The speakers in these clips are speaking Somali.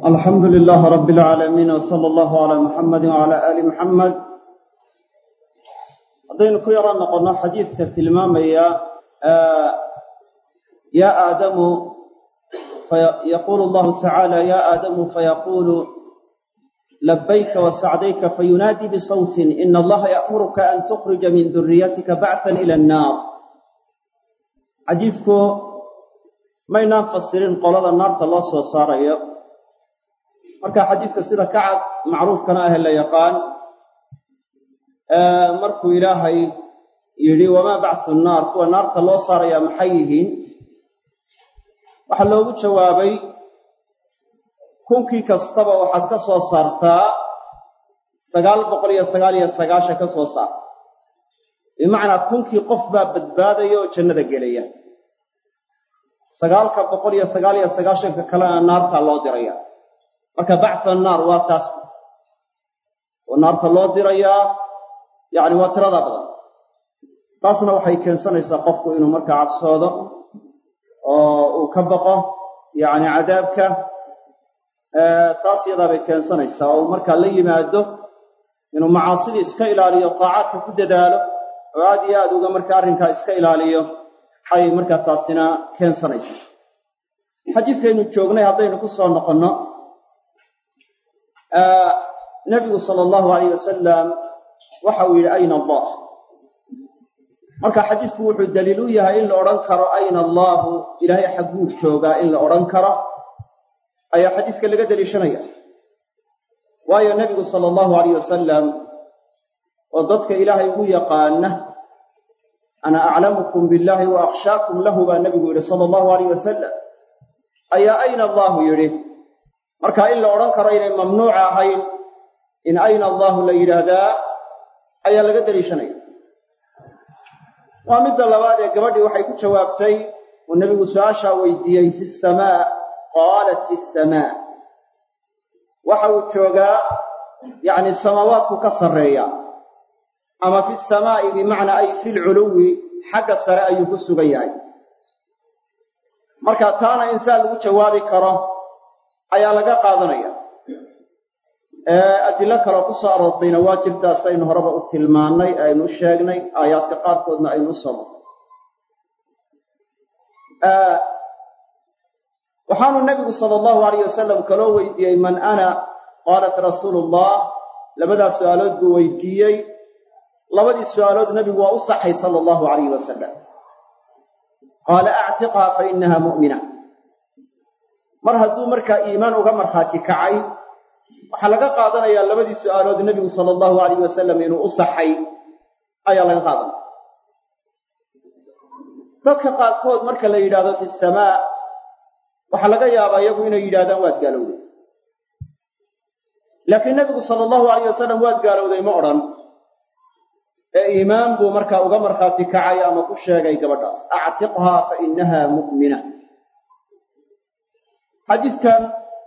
alxamdu lilaah rab اlcaalamiin wsala allahu calaa muxamadi wcala aali muxamed haddaynu ku yaro noqonno xadiidka tilmaamaya ya aadamu yaquulu allahu tacaala ya aadamu fayaquulu labayka wasacdayka fayunaadi bisawtin ina allaha ya'muruka an tukhrija min duriyatika bachan ila annaar xadiidku maynaan fasirin qolada naarta loo soo saarayo marka xadiidka sida ka cad macruufkana ahe la yaqaan markuu ilaahay yidhi wamaa bacthu nnaar kuwa naarta loo saarayaa maxay yihiin waxaa loogu jawaabay kunkii kastaba waxaad ka soo saartaa sagaal boqol iyo sagaal iyo sagaashan ka soo saar bimacnaa kunkii qof baa badbaadaya oo jannada gelaya sagaalka boqol iyo sagaal iyo sagaashanka kalena naartaa loo diraya marka bactha annaar waa taas oo naarta loo dirayaa yacni waa tirada badan taasna waxay keensanaysaa qofku inuu markaa cabsoodo oo uu ka baqo yacni cadaabka taas yadaa bay keensanaysaa oo uu markaa la yimaado inuu macaasidii iska ilaaliyo taacaadka ku dadaalo oo aad iyo aad uga markaa arrinkaa iska ilaaliyo ayay markaa taasina keensanaysaa xadiidkaynu joognay haddaynu ku soo noqonno nebigu sala allahu alayh wasalam waxa uu yidhi ayna allah marka xadiisku wuxuu daliil u yahay in la odhan karo ayna allaahu ilaahay xagguu joogaa in la odhan karo ayaa xadiiska laga deliishanaya waayo nebigu sala allahu alayh wasalam oo dadka ilaahay ugu yaqaana ana aclamukum billahi wa akhshaakum lahu baa nebigu yidhi sala allahu alayh wasalam ayaa ayna allaahu yidhi marka in la odhan karo inay mamnuuc ahayn in ayna allaahu la yidhaahdaa ayaa laga deliishanaya waa midda labaad ee gabadhii waxay ku jawaabtay uu nebigu su-aashaa weydiiyey fi samaa qaalat fi samaa waxa uu joogaa yacni samaawaadku ka sarreeya ama fi samaa'i bimacnaa ay fi lculuwi xagga sare ayuu ku sugan yahay marka taana insaan lagu jawaabi karo ayaa laga qaadanaya adilo kaloo ku soo aroortayna waa jirtaas aynu horeba u tilmaannay aynu u sheegnay aayaadka qaarkoodna aynu u soo marnay waxaanu nebigu sala allahu alayh wasalam kaloo weydiiyey man ana qaalat rasuulu ullah labadaas su'aalood buu weydiiyey labadii su'aalood nebigu waa u saxay sala allahu alayh wasalam qaala actiqha fa inaha mu'mina mar hadduu markaa iimaan uga markhaati kacay waxaa laga qaadanayaa labadii su'aalood nebigu sala allahu alayh wasalam inuu u saxay ayaa laga qaadanaya dadka qaarkood marka la yidhaahdo fi samaa waxaa laga yaabaa iyagu inay yidhahdaan waad gaalowday laakiin nebigu sala allahu alayh wasalam waad gaalowday ma odhan ee iimaan buu markaa uga markhaati kacay ama ku sheegay gabadhaas actiqhaa fa inaha mu'mina xadiidkan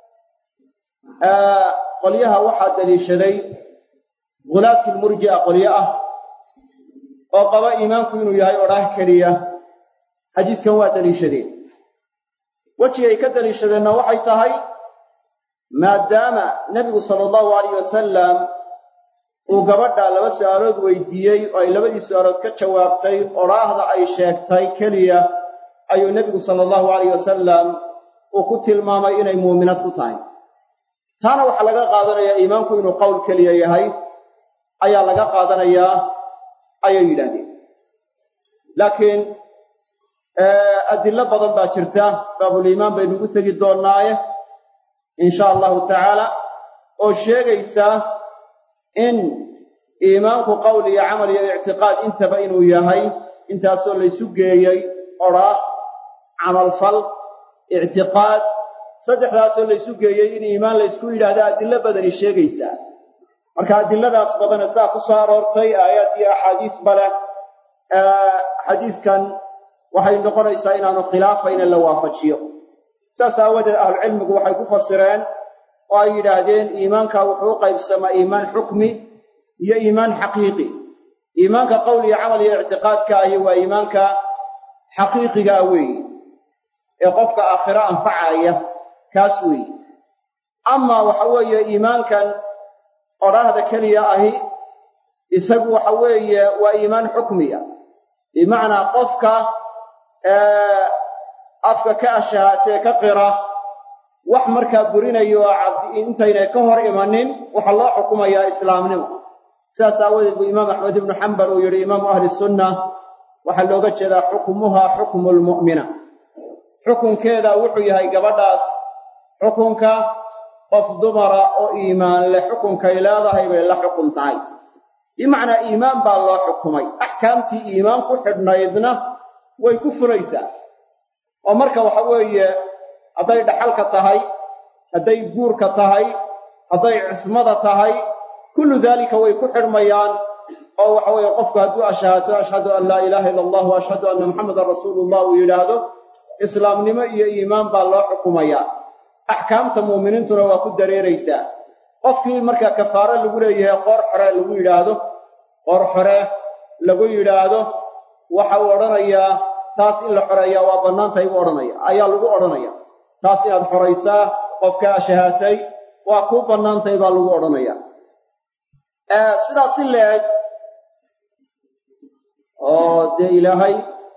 qolyaha waxaa daliishaday hulaati lmurji'a qolyo ah oo qaba iimaanku inuu yahay odhaah keliya xadiiskan waa daliishadeen wejigay ka daliishadeenna waxay tahay maadaama nebigu sala allahu alayh wasalam uu gabadha laba su'aalood weydiiyey oo ay labadii su'aalood ka jawaabtay odhaahda ay sheegtay keliya ayuu nebigu sala allahu alayh wasalam uu ku tilmaamay inay muuminad ku tahay taana waxaa laga qaadanayaa iimaanku inuu qowl keliya yahay ayaa laga qaadanayaa ayay yidhaahdeen laakiin adillo badan baa jirta baabuliimaan baynu ugu tegi doonnaaye insha allahu tacaala oo sheegaysa in iimaanku qowl iyo camal iyo ictiqaad intaba inuu yahay intaasoo laysu geeyey odhaah camalfal ictiqaad saddexdaasoo laysu geeyey in iimaan laysku yidhaahda adillo badani sheegaysaa marka adiladaas badana saa ku soo aroortay aayaad iyo axaadiis bale xadiiskan waxay noqonaysaa inaanu khilaafayna la waafajiyo saas aawadeed ahlucilmigu waxay ku fasireen oo ay yidhaahdeen iimaanka wuxuu u qaybsamaa iimaan xukmi iyo iimaan xaqiiqi iimaanka qowl iyo camal iyo ictiqaadka ahi waa iimaanka xaqiiqigaa weeye ee qofka aakhiro anfacaya kaas weeye amaa waxa weeye iimaankan odhaahda keliya ahi isagu waxa weeye waa iimaan xukmiya bimacnaa qofka afka ka ashahaatee ka qira wax markaa burinayo oo intaynay ka hor imanin waxaa loo xukumayaa islaamnimo sidaas aawadeed buu imaam axmed ibnu xambal uu yidhi imaamu ahli sunna waxaa looga jeedaa xukmuhaa xukmu lmu'mina xukunkeeda wuxuu yahay gabadhaas xukunka qof dumara oo iimaan leh xukunkay leedahay bay la xukun tahay bimacnaa iimaan baa loo xukumay axkaamtii iimaan ku xidhnaydna way ku fulaysaa oo marka waxa weeye hadday dhaxalka tahay hadday guurka tahay hadday cismada tahay kullu daalika way ku xidhmayaan oo waxa weeye qofku hadduu ashahaato ashhadu an laa ilaaha ila allah wa ashhadu anna muxamadan rasuulullah uu yidhaahdo islaamnimo iyo iimaan baa loo xukumayaa axkaamta muuminiintuna waa ku dareeraysaa qofkii markaa kafaaro lagu leeyahay qoor xore lagu yidhaahdo qoor xore lagu yidhaahdo waxa uu odhanayaa taas in la xoreeyaa waa bannaan tahay buu odhanaya ayaa lagu odhanaya taas inaad xoraysaa qofka ashahaatay waa kuu bannaan tahay baa lagu odhanaya sidaas si leeg oo dee ilaahay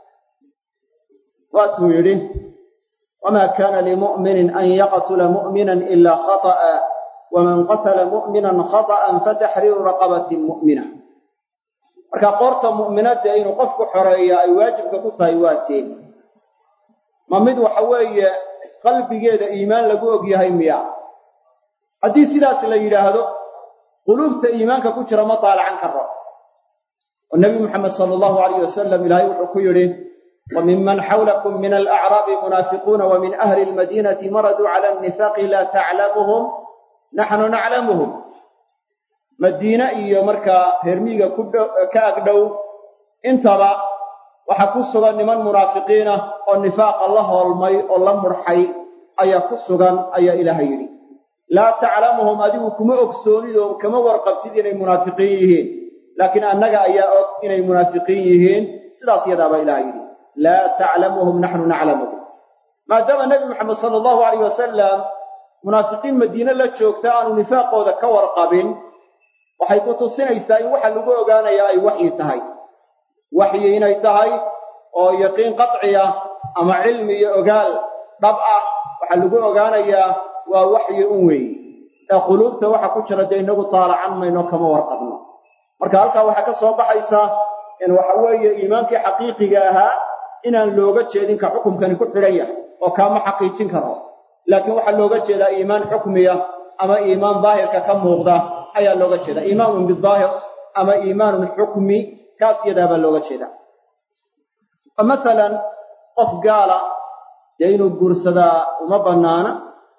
waatuu yidhi wamaa kaana limu'minin an yaqtula mu'minan ilaa khata'a waman qatala mu'minan khata'an fataxriiru raqabatin mu'mina marka qoorta mu'minadda inuu qofku xoreeya ay waajibka ku tahay waa teen ma mid waxa weeye qalbigeeda iimaan lagu og yahay miya haddii sidaas la yidhaahdo quluubta iimaanka ku jira ma daalacan karo oo nebi muxamed sala allahu alayh wasalam ilaahay wuxuu ku yidhi wa minman xawlakum min alacraabi munaafiquuna wa min ahli almadiinati maraduu cala annifaaqi laa taclamuhum naxnu naclamuhum madiine iyo markaa reermiiga ka agdhow intaba waxaa ku sugan niman munaafiqiinah oo nifaaqa la hoolmay oo la murxay ayaa ku sugan ayaa ilaahay yidhi laa taclamuhum adigu kuma ogsoonid oo kama warqabtid inay munaafiqiin yihiin laakiin annaga ayaa og inay munaafiqiin yihiin sidaas yadaabaa ilahay yidhi laa taclamuhum naxnu naclamuhum maadaama nebi moxamed sala allahu alayh wasalam munaafiqiin madiine la joogta aanu nifaaqooda ka warqabin waxay ku tusinaysaa in waxa lagu ogaanayaa ay waxyi tahay waxyi inay tahay oo yaqiin qaciya ama cilmi iyo ogaal dhab ah waxaa lagu ogaanayaa waa waxyi un weeye ee quluubta waxa ku jira dee inagu taalacan mayno kama warqabno marka halkaa waxaa ka soo baxaysa in waxa weeye iimaankii xaqiiqiga ahaa inaan looga jeedin ka xukumkani ku xidhan yahay oo kaama xaqiijin karo laakiin waxaa looga jeedaa iimaan xukmiya ama iimaan daahirka ka muuqda ayaa looga jeedaa iimaanun bidaahir ama iimaanun xukmi kaas yadaabaa looga jeedaa oo masalan qof gaala dee inuu guursadaa uma bannaana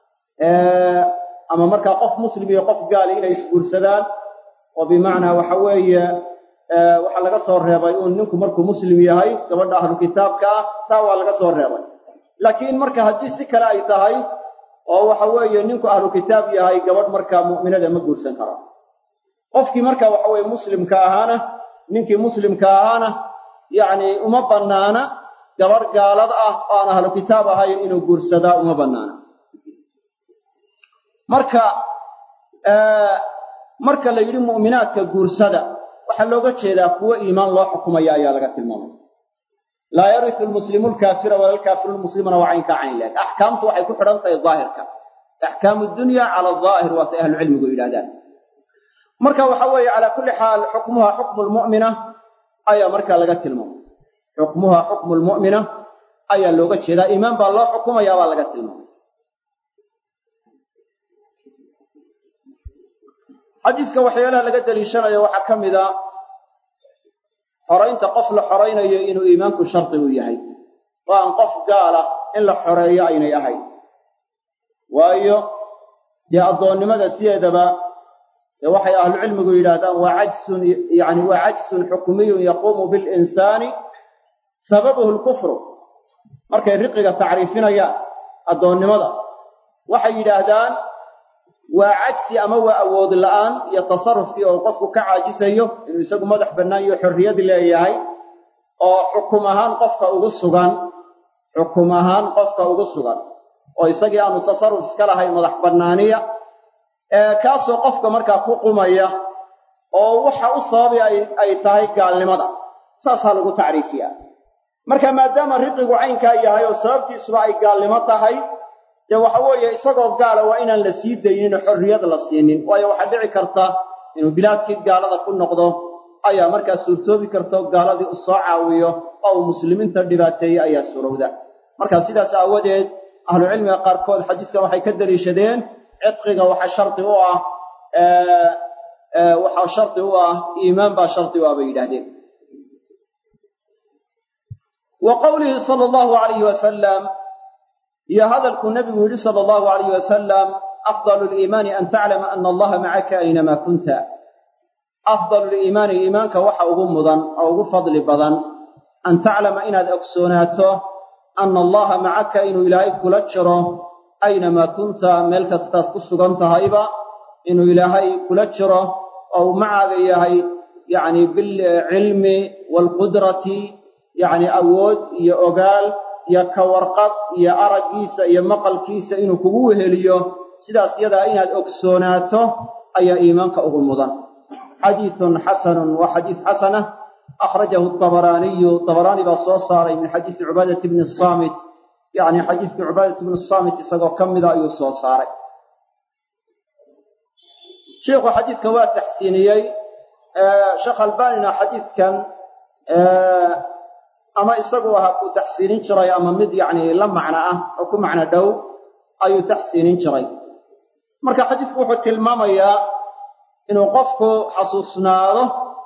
ama markaa qof muslim iyo qof gaali inay isguursadaan oo bimacnaa waxa weeye waxaa laga soo reebay uun ninku markuu muslim yahay gabadha ahlu kitaabka ah taa waa laga soo reebay laakiin marka haddii si kale ay tahay oo waxa weeye ninku ahlu kitaab yahay gabadh markaa mu'minada ma guursan karo qofkii marka waxa weeye muslimka ahaana ninkii muslimka ahaana yacni uma bannaana gabadh gaalad ah oo aan ahlu kitaab ahayn inuu guursadaa uma bannaana marka marka la yidhi mu'minaadka guursada waxaa looga jeedaa kuwo iimaan loo xukumaya ayaa laga tilmaamay laa yarisu lmuslimu lkaafira wala lkaafiru lmuslimana waa caynkaa cayn leeg axkaamtu waxay ku xidhan tahay daahirka axkaamu dunya cala adaahir waatay ahlucilmigu yidhahdaan marka waxa weeye calaa kulli xaal xukmuha xukmu lmu'mina ayaa markaa laga tilmaamay xukmuha xukmu lmu'mina ayaa looga jeedaa iimaan baa loo xukumaya baa laga tilmaamay xadiiska waxyaalaha laga daliishanayo waxaa ka mid a xoraynta qof la xoraynayo inuu iimaanku shardi u yahay oo aan qof gaala in la xoreeyo aynay ahayn waayo dee addoonnimada sideedaba dee waxay ahlucilmigu yidhaahdaan waa cajsun yani waa cajsun xukmiyun yaquumu bilinsaani sababuhu lkufru markay riqiga tacriifinayaan addoonnimada waxay yidhaahdaan waa cajsi ama waa awood la'aan iyo tasarufkii oo qofku ka caajisayo inuu isagu madax bannaan iyo xorriyad leeyahay oo xukum ahaan qofka ugu sugan xukum ahaan qofka ugu sugan oo isagii aanu tasarruf iska lahayn madax bannaaniya kaasoo qofka markaa ku qumaya oo waxa u sababi ay tahay gaalnimada saasaa lagu tacriifiya marka maadaama riqigu caynkaa yahay oo sababtiisuba ay gaalnimo tahay dee waxa weeye isagoo gaala waa inaan la sii daynin oo xorriyad la siinin waayo waxaa dhici karta inuu bilaadkii gaalada ku noqdo ayaa markaa suurtoobi karta gaaladii u soo caawiyo oo uu muslimiinta dhibaateeyey ayaa surowda marka sidaas aawadeed ahlucilmiga qaarkood xadiiskan waxay ka daliishadeen cidqiga waxa shardi u ah waxaa shardi u ah iimaan baa shardi u ah bay yidhahdeen wa qowlihi sala allahu alayhi wasalam iyo hadalkuu nebigu yidhi sala allahu alayhi wasalam afdalu liimaani an taclama ana allaha macaka aynamaa kunta afdalu liimaani iimaanka waxa ugu mudan oo ugu fadli badan an taclama inaad ogsoonaato ana allaha macaka inuu ilaahay kula jiro aynamaa kunta meel kastaad ku sugan tahayba inuu ilaahay kula jiro oo uu macaaga yahay yacni bilcilmi waalqudrati yacni awood iyo ogaal iyo ka warqab iyo araggiisa iyo maqalkiisa inuu kugu weheliyo sidaas yadaa inaad ogsoonaato ayaa iimaanka ugu mudan xadiidun xasanun waa xadiis xasana akhrajahu dabaraaniyu dabaraani baa soo saaray min xadiisi cubaadati bni saamit yacni xadiiskii cubaadati bni saamit isagoo ka mida ayuu soo saaray sheikhu xadiidkan waa taxsiiniyey sheekh albanina xadiidkan ama isagu ahaa kuu taxsiinin jiray ama mid yacni la macno ah oo ku macno dhow ayuu taxsiinin jiray marka xadiisku wuxuu tilmaamayaa inuu qofku xasuusnaado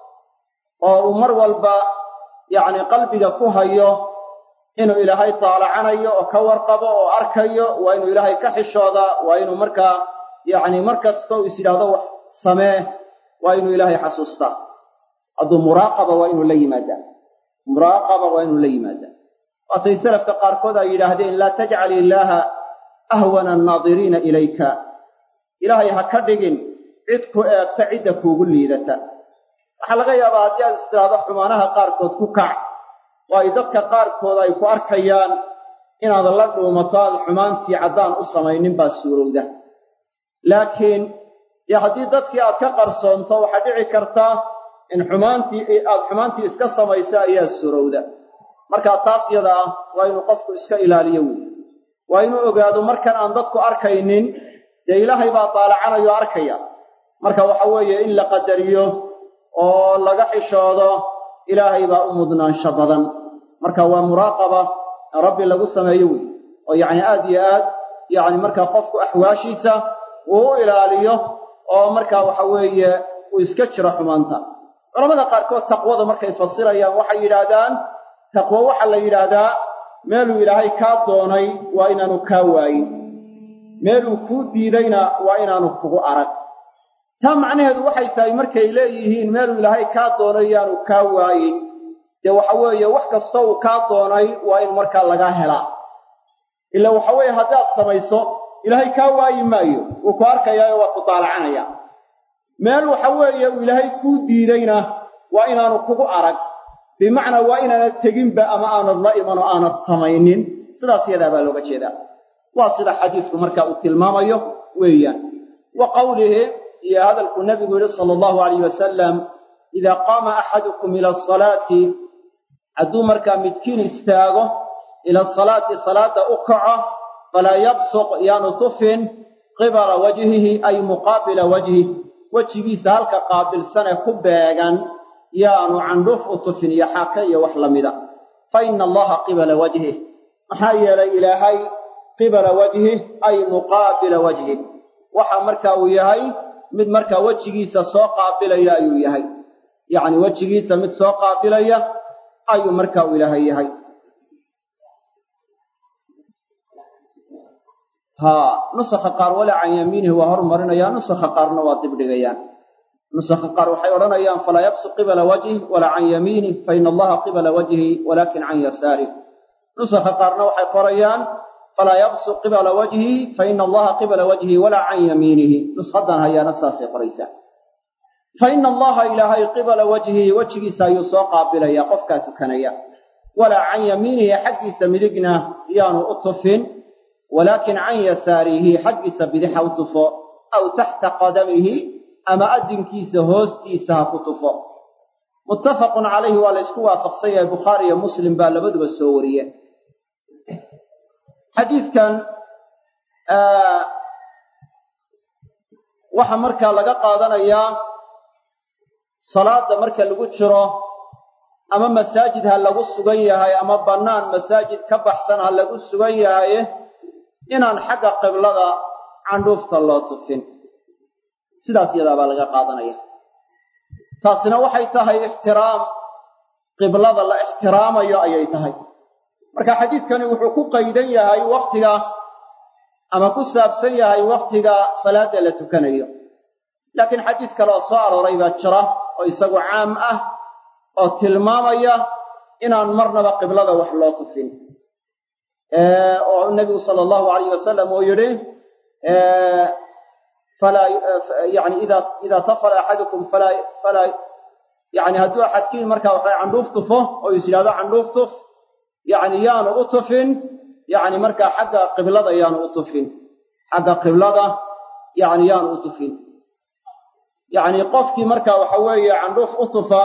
oo uu mar walba yacni qalbiga ku hayo inuu ilaahay taalacanayo oo ka warqabo oo arkayo waa inuu ilaahay ka xishoodaa waa inuu markaa yacni mar kasta uu is yidhaahdo wax samee waa inuu ilaahay xasuustaa hadduu muraaqaba waa inuu la yimaadaa muraaqaba waa inuu la yimaadaa waatay salafka qaarkood ay yidhaahdeen laa tajcal illaaha ahwana annaadiriina ilayka ilaahay ha ka dhigin cid ku eegta cidda kuugu liidata waxaa laga yaabaa haddii aad istiraado xumaanaha qaarkood ku kac oo ay dadka qaarkood ay ku arkayaan inaad la dhuumato aad xumaantii caddaan u samaynin baa suurowda laakiin dee haddii dadkii aad ka qarsoonto waxaa dhici karta in xumaantii aad xumaantii iska samayso ayaa suurowda markaa taas yada ah waa inuu qofku iska ilaaliyo weeye waa inuu ogaado markan aan dadku arkaynin dee ilaahay baa daalacanayoo arkaya marka waxa weeye in la qadariyo oo laga xishoodo ilaahay baa u mudnaansho badan marka waa muraaqaba rabbi lagu sameeyo wey oo yacni aad iyo aad yacni markaa qofku axwaashiisa uu u ilaaliyo oo markaa waxa weeye uu iska jiro xumaanta culamada qaarkood taqwada markay fasirayaan waxay yidhaahdaan taqwo waxaa la yidhaahdaa meeluu ilaahay kaa doonay waa inaanu kaa waayin meeluu kuu diidayna waa inaanu kugu arag taa macnaheedu waxay tahay markay leeyihiin meeluu ilaahay kaa doonay yaanu kaa waayin dee waxa weeye wax kasta uu kaa doonay waa in markaa lagaa helaa ila waxa weeye haddaad samayso ilaahay kaa waayi maayo wuu ku arkayaayo waa ku daalacanaya meel waxa weeye uu ilaahay kuu diidayna waa inaanu kugu arag bimacnaa waa inaanad teginba ama aanad la iman oo aanad samaynin sidaas yadaa baa looga jeedaa waa sida xadiisku markaa uu tilmaamayo weeyaan wa qawlihi iyo hadalkuu nabigu yidhi sala allahu alayh wasalam idaa qaama axadukum ila asalaati hadduu markaa midkiin istaago ila asalaati salaadda u kaco falaa yabsuq yaanu tufin qibala wajhihi ay muqaabila wajhi wejigiisa halka qaabilsanee ku beegan yaanu candhuuf u tufin iyo xaake iyo wax la mida fa ina allaha qibala wajhih maxaa yeelay ilaahay qibala wajhih ay muqaabila wajhih waxa marka uu yahay mid markaa wejigiisa soo qaabilaya ayuu yahay yacni wejigiisa mid soo qaabilaya ayuu marka uu ilaahay yahay haa nusakha qaar walaa can yamiinihi waa hormarinayaan nusakha qaarna waa dibdhigayaan nusakha qaar waxay odhanayaan falaa yabsuq qibala wajhih walaa can yamiinih fa ina allaha qibala wajhi walaakin can yasaarih nusakha qaarna waxay qorayaan falaa yabsuq qibala wajhi fa ina allaha qibala wajhi walaa can yamiinihi nushadan hayaana saasay qoraysaa fa ina allaha ilaahay qibala wajhihi wejigiisa ayuu soo qaabilaya qofkaa tukanaya walaa can yamiinihi xaggiisa midigna yaanu u tufin walaakin can yasaarihi xaggiisa bidixa u tufo aw taxta qadamihi ama addinkiisa hoostiisa ha ku tufo muttafaqun calayhi waa la ysku waafaqsan yahay bukhaari iyo muslim baa labaduba soo wariye xadiidkan waxaa markaa laga qaadanayaa salaada marka lagu jiro ama masaajid ha lagu sugan yahay ama bannaan masaajid ka baxsan ha lagu sugan yahay inaan xagga qiblada candhuufta loo tufin sidaas iyadaa baa laga qaadanaya taasina waxay tahay ixtiraam qiblada la ixtiraamayo ayay tahay marka xadiidkani wuxuu ku qaydan yahay wakhtiga ama ku saabsan yahay wakhtiga salaada la tukanayo laakiin xadiid kale oo soo arooray baa jira oo isagu caam ah oo tilmaamaya inaan marnaba qiblada wax loo tufin oo nebigu sala allahu alayh wasalam uu yidhi falaa yani ida idaa tafala axadukum falaa falaa yani hadduu axadkiin markaa waxay candhuuf tufo oo is yidhahdo candhuuf tuf yani yaanu u tufin yani markaa xagga qiblada yaanu u tufin xagga qiblada yani yaanu u tufin yani qofkii marka waxa weeye candhuuf u tufa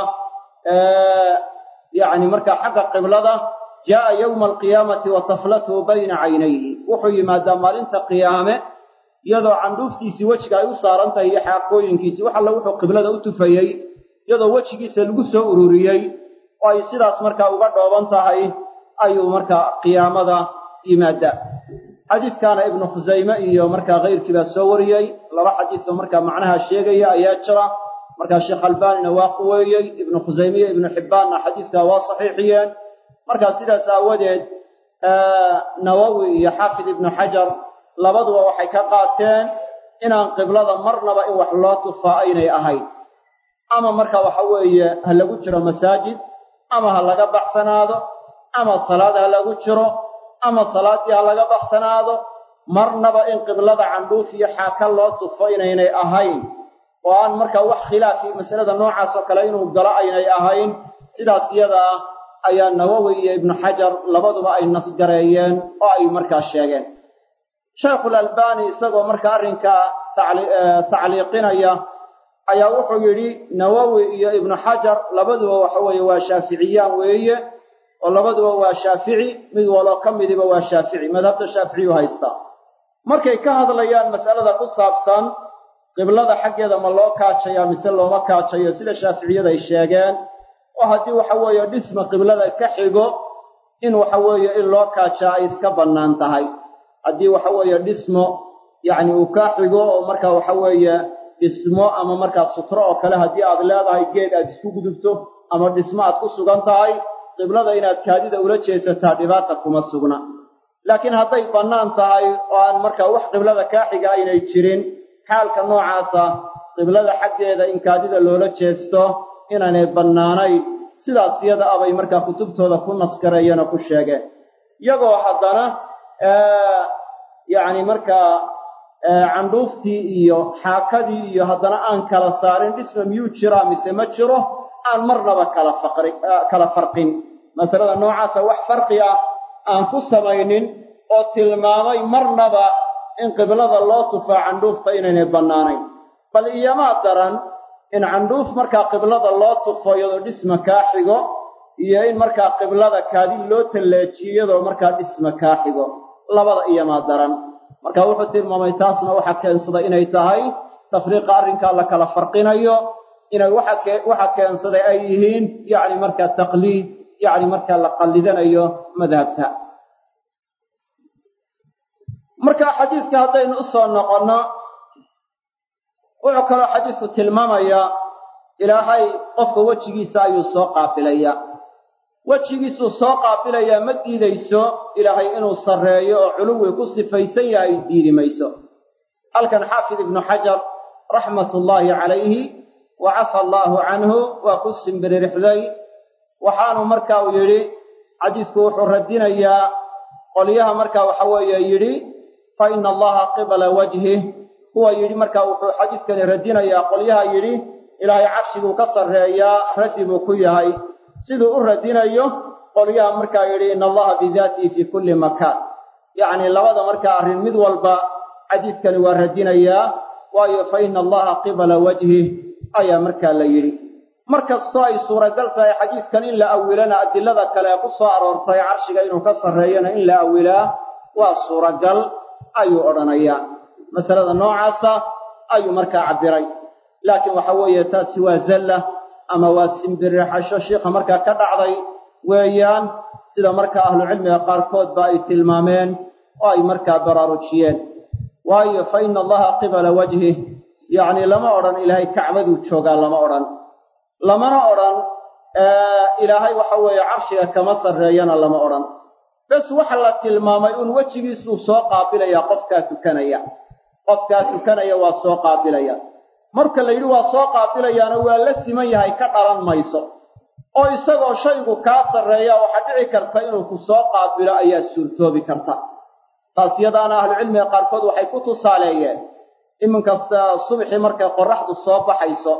yani markaa xagga qiblada jaaa yowma alqiyaamati wa taflatuhu bayna caynayhi wuxuu yimaadaa maalinta qiyaame iyadoo candhuuftiisii wejiga ay u saaran tahay iyo xaaqooyinkiisii wax alla wuxuu qiblada u tufayey iyadoo wejigiisa lagu soo ururiyey oo ay sidaas markaa uga dhooban tahay ayuu markaa qiyaamada yimaadaa xadiiskaana ibnu khusayme iyo markaa kayrkii baa soo wariyey laba xadiisoo markaa macnaha sheegaya ayaa jira markaa sheekh albaanina waa quweeyey ibnu khusayme iyo ibnu xibbaanna xadiiskaa waa saxiixiyeen markaa sidaas aawadeed nawowi iyo xaafid ibnu xajar labaduba waxay ka qaateen inaan qiblada marnaba in wax loo tufaa aynay ahayn ama marka waxa weeye ha lagu jiro masaajid ama ha laga baxsanaado ama salaad ha lagu jiro ama salaaddii ha laga baxsanaado marnaba in qiblada candhuuf iyo xaaka loo tufo inaynay ahayn oo aan markaa wax khilaafi masalada noocaas oo kale inuu galo aynay ahayn sidaas iyada ah ayaa nawowi iyo ibnu xajar labaduba ay nasgareeyeen oo ay markaa sheegeen sheikhul albaani isagoo markaa arrinkaa tacliiqinaya ayaa wuxuu yidhi nawowi iyo ibnu xajar labaduba waxa weeye waa shaaficiyaan weeye oo labaduba waa shaafici mid waloo ka midiba waa shaafici madhabta shaaficiyu haystaa markay ka hadlayaan masalada ku saabsan qiblada xaggeeda ma loo kaajaya mise looma kaajayo sida shaaficiyada ay sheegeen oo haddii waxa weeye dhisma qiblada ka xigo in waxa weeye in loo kaajaa ay iska bannaan tahay haddii waxa weeye dhismo yacni uu kaa xigo oo marka waxa weeye dhismo ama markaa sutro oo kale haddii aad leedahay geed aad isku gudubto ama dhismo aad ku sugan tahay qiblada inaad kaadida ula jeesataa dhibaata kuma sugna laakiin hadday bannaan tahay oo aan markaa wax qiblada kaa xiga aynay jirin xaalka noocaasa qiblada xaggeeda in kaadida loola jeesto inaanay bannaanayn sidaas iyada abay markaa kutubtooda ku naskareeyeen oo ku sheegeen iyagoo haddana yacni markaa candhuuftii iyo xaakadii iyo haddana aan kala saarin dhisma miyuu jiraa mise ma jiro aan marnaba kala faqri kala farqin masalada noocaasa wax farqi ah aan ku samaynin oo tilmaamay marnaba in qiblada loo tufaa candhuufta inaynay bannaanayn bal iyomaa daran in candhuuf markaa qiblada loo tufo iyadoo dhisma kaa xigo iyo in markaa qiblada kaadi loo talleejiyo iyadoo markaa dhisma kaa xigo labada iyomaa daran marka wuxuu tilmaamay taasna waxaa keensaday inay tahay tafriiqa arrinkaa la kala farqinayo inay waxa keensaday ay yihiin yacni markaa taqliid yacni markaa la qallidanayo madhabta marka xadiiska haddaynu u soo noqonno wuxuu kaloo xadiisku tilmaamayaa ilaahay qofka wejigiisa ayuu soo qaabilayaa wejigiisuu soo qaabilayaa ma diidayso ilaahay inuu sarreeyo oo culuwi ku sifaysan yahay diidi mayso halkan xaafid ibnu xajar raxmatullaahi calayhi wa cafa allaahu canhu waa ku simbiririxday waxaanu marka uu yidhi xadiisku wuxuu radinayaa qolyaha marka waxa weeye yidhi fa ina allaha qibala wajhih kuwa yidhi marka wuxuu xadiiskani radinayaa qolyaha yidhi ilaahay carshiguu ka sarreeyaa raddi buu ku yahay siduu u radinayo qolyaha markaa yidhi ina allaha bidaatihi fii kulli makaan yacni labada markaa arrin mid walba xadiiskani waa radinayaa waayo fa ina allaha qibala wajhih ayaa markaa la yidhi mar kastoo ay suuragal tahay xadiidkan in la awilana adilada kale ee ku soo aroortay carshiga inuu ka sarreeyana in la awilaa waa suuragal ayuu odhanayaa masalada noocaasa ayuu markaa cabbiray laakiin waxa weeye taasi waa zalla ama waa simbirixasho shiikha markaa ka dhacday weeyaan sida markaa ahlucilmiga qaarkoodba ay tilmaameen oo ay markaa baraarujiyeen waayo fa ina allaha qibala wajhih yacni lama odhan ilaahay kacbaduu joogaa lama odhan lamana odhan ilaahay waxa weeye carshiga kama sarreeyana lama odhan bes waxa la tilmaamay uun wejigiisuu soo qaabilaya qofkaa tukanaya qofkaa tukanaya waa soo qaabilaya marka la yidhi waa soo qaabilayaana waa la siman yahay ka dhalan mayso oo isagoo shaygu kaa sarreeya waxaa dhici karta inuu ku soo qaabilo ayaa suurtoobi karta taas yadaana ahlucilmiga qaarkood waxay ku tusaaleeyeen iminka subxii markay qorraxdu soo baxayso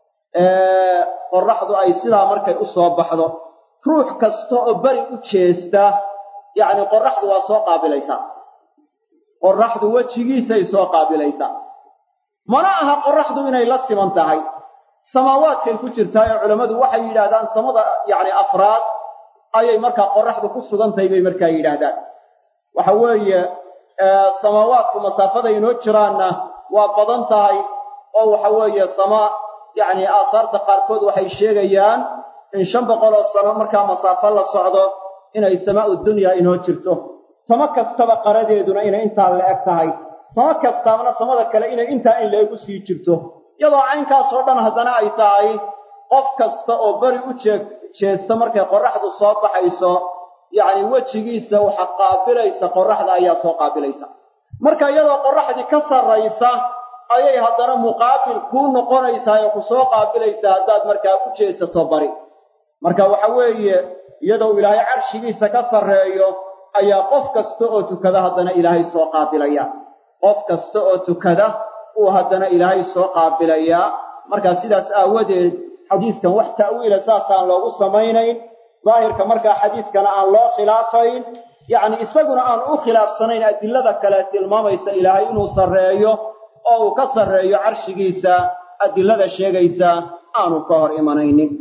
qorraxdu ay sidaa markay u soo baxdo ruux kasta oo beri u jeesta yacni qorraxdu waa soo qaabilaysaa qorraxdu wejigiisay soo qaabilaysaa mana aha qorraxdu inay la siman tahay samaawaadkay ku jirtaa ee culammadu waxay yidhaahdaan samada yacni afraad ayay markaa qorraxdu ku sugan tahay bay markaa yidhaahdaan waxa weeye samaawaadku masaafaday inoo jiraanna waa badan tahay oo waxa weeye sama yacni aasaarta qaarkood waxay sheegayaan in shan boqol oo sano markaa masaafo la socdo inay samaa'u dunyaa inoo jirto samo kastaba qaradeeduna inay intaa la eg tahay samo kastaabna samada kale inay intaa in la-eg u sii jirto iyadoo caynkaasoo dhan haddana ay tahay qof kasta oo beri u jee jeesta markay qorraxdu soo baxayso yacni wejigiisa waxa qaabilaysa qorraxda ayaa soo qaabilaysa marka iyadoo qorraxdii ka sarraysa ayay haddana muqaabil kuu noqonaysaa oo ku soo qaabilaysaa haddaad markaa u jeesato bari marka waxa weeye iyadoo ilaahay carshigiisa ka sarreeyo ayaa qof kasta oo tukada haddana ilaahay soo qaabilaya qof kasta oo tukada uu haddana ilaahay soo qaabilayaa markaa sidaas aawadeed xadiidkan wax ta'wiila saasaan loogu samaynayn daahirka markaa xadiidkana aan loo khilaafayn yacni isaguna aan u khilaafsanayn adilada kale tilmaamaysa ilaahay inuu sarreeyo oo uu ka sarreeyo carshigiisa adilada sheegaysa aanu ka hor imanaynin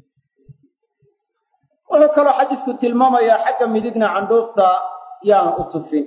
wuxuu kaloo xadiidku tilmaamayaa xagga midigna candhuufta yaana u tufin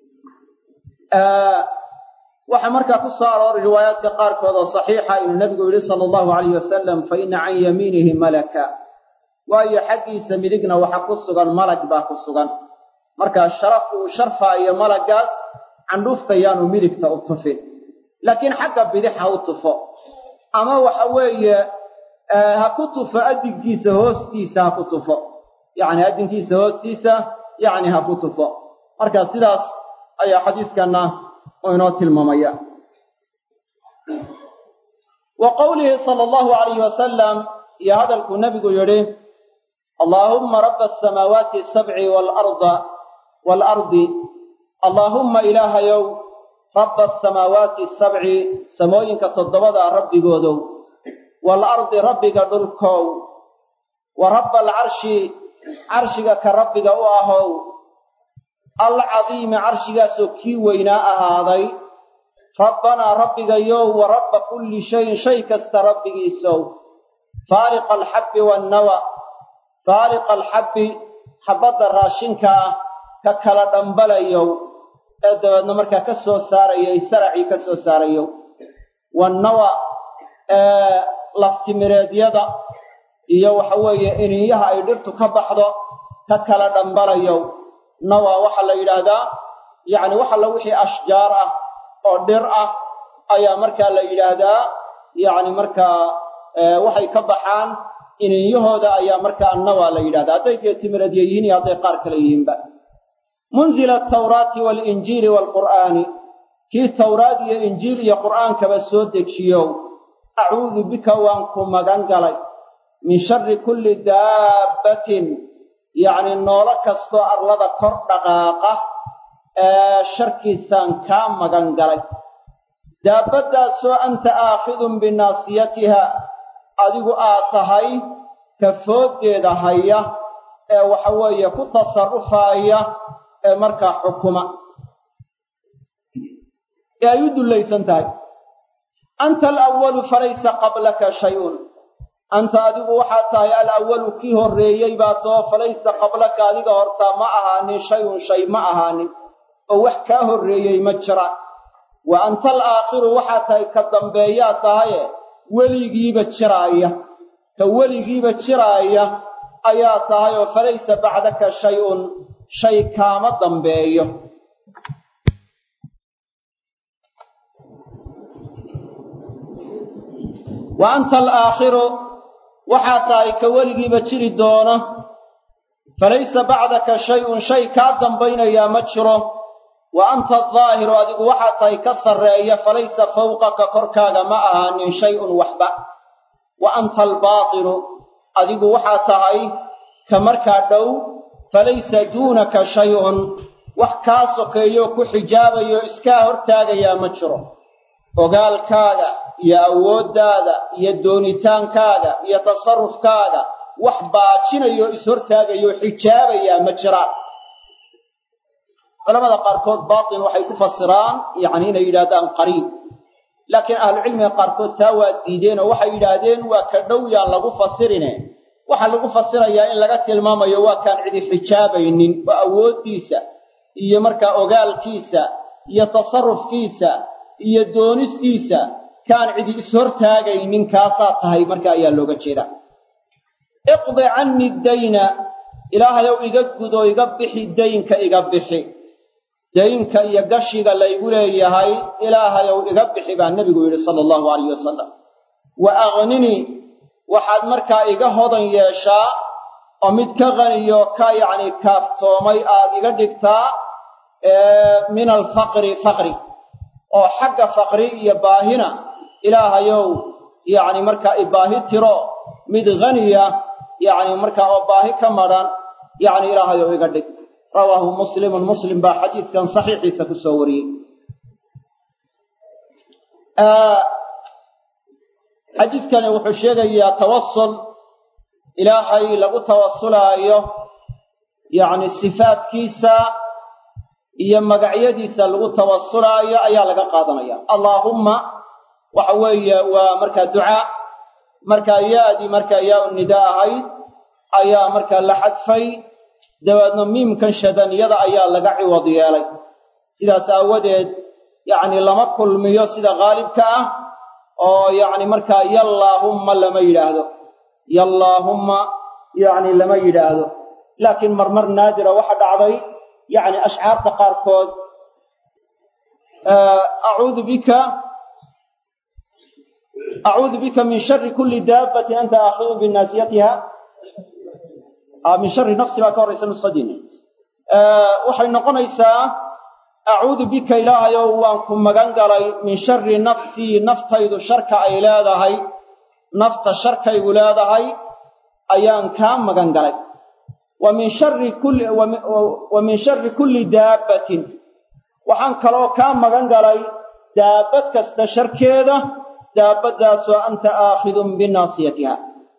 waxaa markaa ku soo arooray riwaayaadka qaarkood oo saxiixa inuu nebigu yidhi sala allahu alayh wasalam fa inna can yamiinihi malaka waayo xaggiisa midigna waxa ku sugan malag baa ku sugan markaa sharafku uu sharfaayo malaggaas candhuufta yaanu midigta u tufin laakiin xagga bidix ha u tufo ama waxa weeye ha ku tufo addinkiisa hoostiisa ha ku tufo yacni addinkiisa hoostiisa yacni ha ku tufo marka sidaas ayaa xadiidkanna uu inoo tilmaamaya wa qowlihi sala allahu alayhi wasalam iyo hadalkuu nebigu yidhi allaahumma rabba asamaawaati asabci waalarda waalardi allaahumma ilaahayow rabba asamaawaati asabci samooyinka toddobadaa rabbigoodow waalardi rabbiga dhulkow wa rabba alcarshi carshiga ka rabbiga u ahow alcadiimi carshigaasoo kii weynaa ahaaday rabbanaa rabbigayow wa rabba kulli shayin shay kasta rabbigiisow faaliqa alxabbi waannawa faaliqa alxabbi xabbadda raashinka ah ka kala dhambalayow ee dabeedna markaa ka soo saarayay saracii ka soo saarayow waannawa ee laftimireedyada iyo waxa weeye iniinyaha ay dhirtu ka baxdo ka kala dhambalayow nawa waxaa la yidhaahdaa yacni wax alla wixii ashjaar ah oo dhir ah ayaa markaa la yidhaahdaa yacni markaa waxay ka baxaan iniinyahooda ayaa markaa annawa la yidhahdaa hadday geetimireedya yihiin iyo hadday qaar kale yihiinba munzila atawraati waalinjiili waalqur'aani kii tawraad iyo injiil iyo qur'aankaba soo dejiyow acuudu bika waan ku magan galay min sharri kulli daabbatin yacni noolo kastoo arlada kor dhaqaaqa ee sharkiisaan kaa magan galay daabbaddaasoo anta aakhidun binaasiyatiha adigu aad tahay kafooddeeda haya ee waxa weeye ku tasarrufaaya ee markaa xukuma ee ay u dullaysan tahay anta alawalu falaysa qablaka shayun anta adigu waxaad tahay alawalu kii horreeyey baa too falaysa qablaka adiga hortaa ma ahaanin shayun shay ma ahaanin oo wax kaa horreeyey ma jira wa anta alaakhiru waxaad tahay ka dambeeyaa tahaye weligiiba jiraaya ka weligiiba jiraaya ayaa tahay oo falaysa bacdaka shay-un shay kaama dambeeyo wa anta alaakhiru waxaad tahay ka weligiiba jiri doona falaysa bacdaka shay-un shay kaa dambaynayaa ma jiro wa anta adaahiru adigu waxaad tahay ka sarreeya falaysa fawqaka korkaaga ma ahaanin shay-un waxba wa anta albaatinu adigu waxaad tahay ka markaa dhow falaysa duunaka shay-un wax kaa sokeeyo ku xijaabayo iskaa hortaagayaa ma jiro ogaalkaaga iyo awooddaada iyo doonitaankaaga iyo tasarufkaaga wax baajinayo ishortaagayo xijaabayaa ma jiraan culamada qaarkood baatin waxay ku fasiraan yacni inay yidhahdaan qariib laakiin ahlucilmiga qaarkood taa waa diideen oo waxay yidhaahdeen waa ka dhow yaan lagu fasirine waxaa lagu fasirayaa in laga tilmaamayo waa kaan cidi xijaabaynin oo awooddiisa iyo markaa ogaalkiisa iyo tasarufkiisa iyo doonistiisa kaan cidi ishortaagaynin kaasaa tahay marka ayaa looga jeedaa iqdi canni dayna ilaahayow iga gudo iga bixi daynka iga bixi daynka iyo gashiga laygu leeyahay ilaahayow iga bixi baa nebigu yidhi sala allahu alayh wasalam wa aqninii waxaad markaa iga hodan yeeshaa oo mid ka qaniyo ka yacni kaaftoomay aad iga dhigtaa min alfaqri faqri oo xagga faqri iyo baahina ilaahayow yacni markaa ibaahi tiro mid haniya yacni markaa oo baahi ka madhan yacni ilaahayow iga dhig rawaahu muslimun muslim baa xadiidkan saxiixiisa ku soo wariyey xadiidkani wuxuu sheegayaa tawasul ilaahay lagu tawasulaayo yacni sifaadkiisa iyo magacyadiisa lagu tawasulaayo ayaa laga qaadanaya allaahumma waxa weeye waa markaa ducaa markaa yaadii markaa yaa u nidaa ahayd ayaa markaa la xadfay dabeedna miimkan shadaniyada ayaa laga ciwad yeelay sidaas aawadeed yacni lama kulmiyo sida qaalibka ah oo yacni markaa yallaahumma lama yidhaahdo yallaahumma yacni lama yidhaahdo laakiin marmar naadira waxa dhacday yacni ashcaarta qaarkood acuudu bika acuudu bika min shari kulli daabbatin anta aakhidun binaasiyatiha min shari nafsi baa ka horraysa nuskhadiina waxay noqonaysaa acuudu bika ilaahayow waan ku magan galay min shari nafsii naftaydu sharka ay leedahay nafta sharkaygu leedahay ayaan kaa magan galay wa min shari kulli wa min shari kulli daabbatin waxaan kaloo kaa magan galay daabbad kasta sharkeeda daabbaddaasoo anta aakhidun binaasiyatiha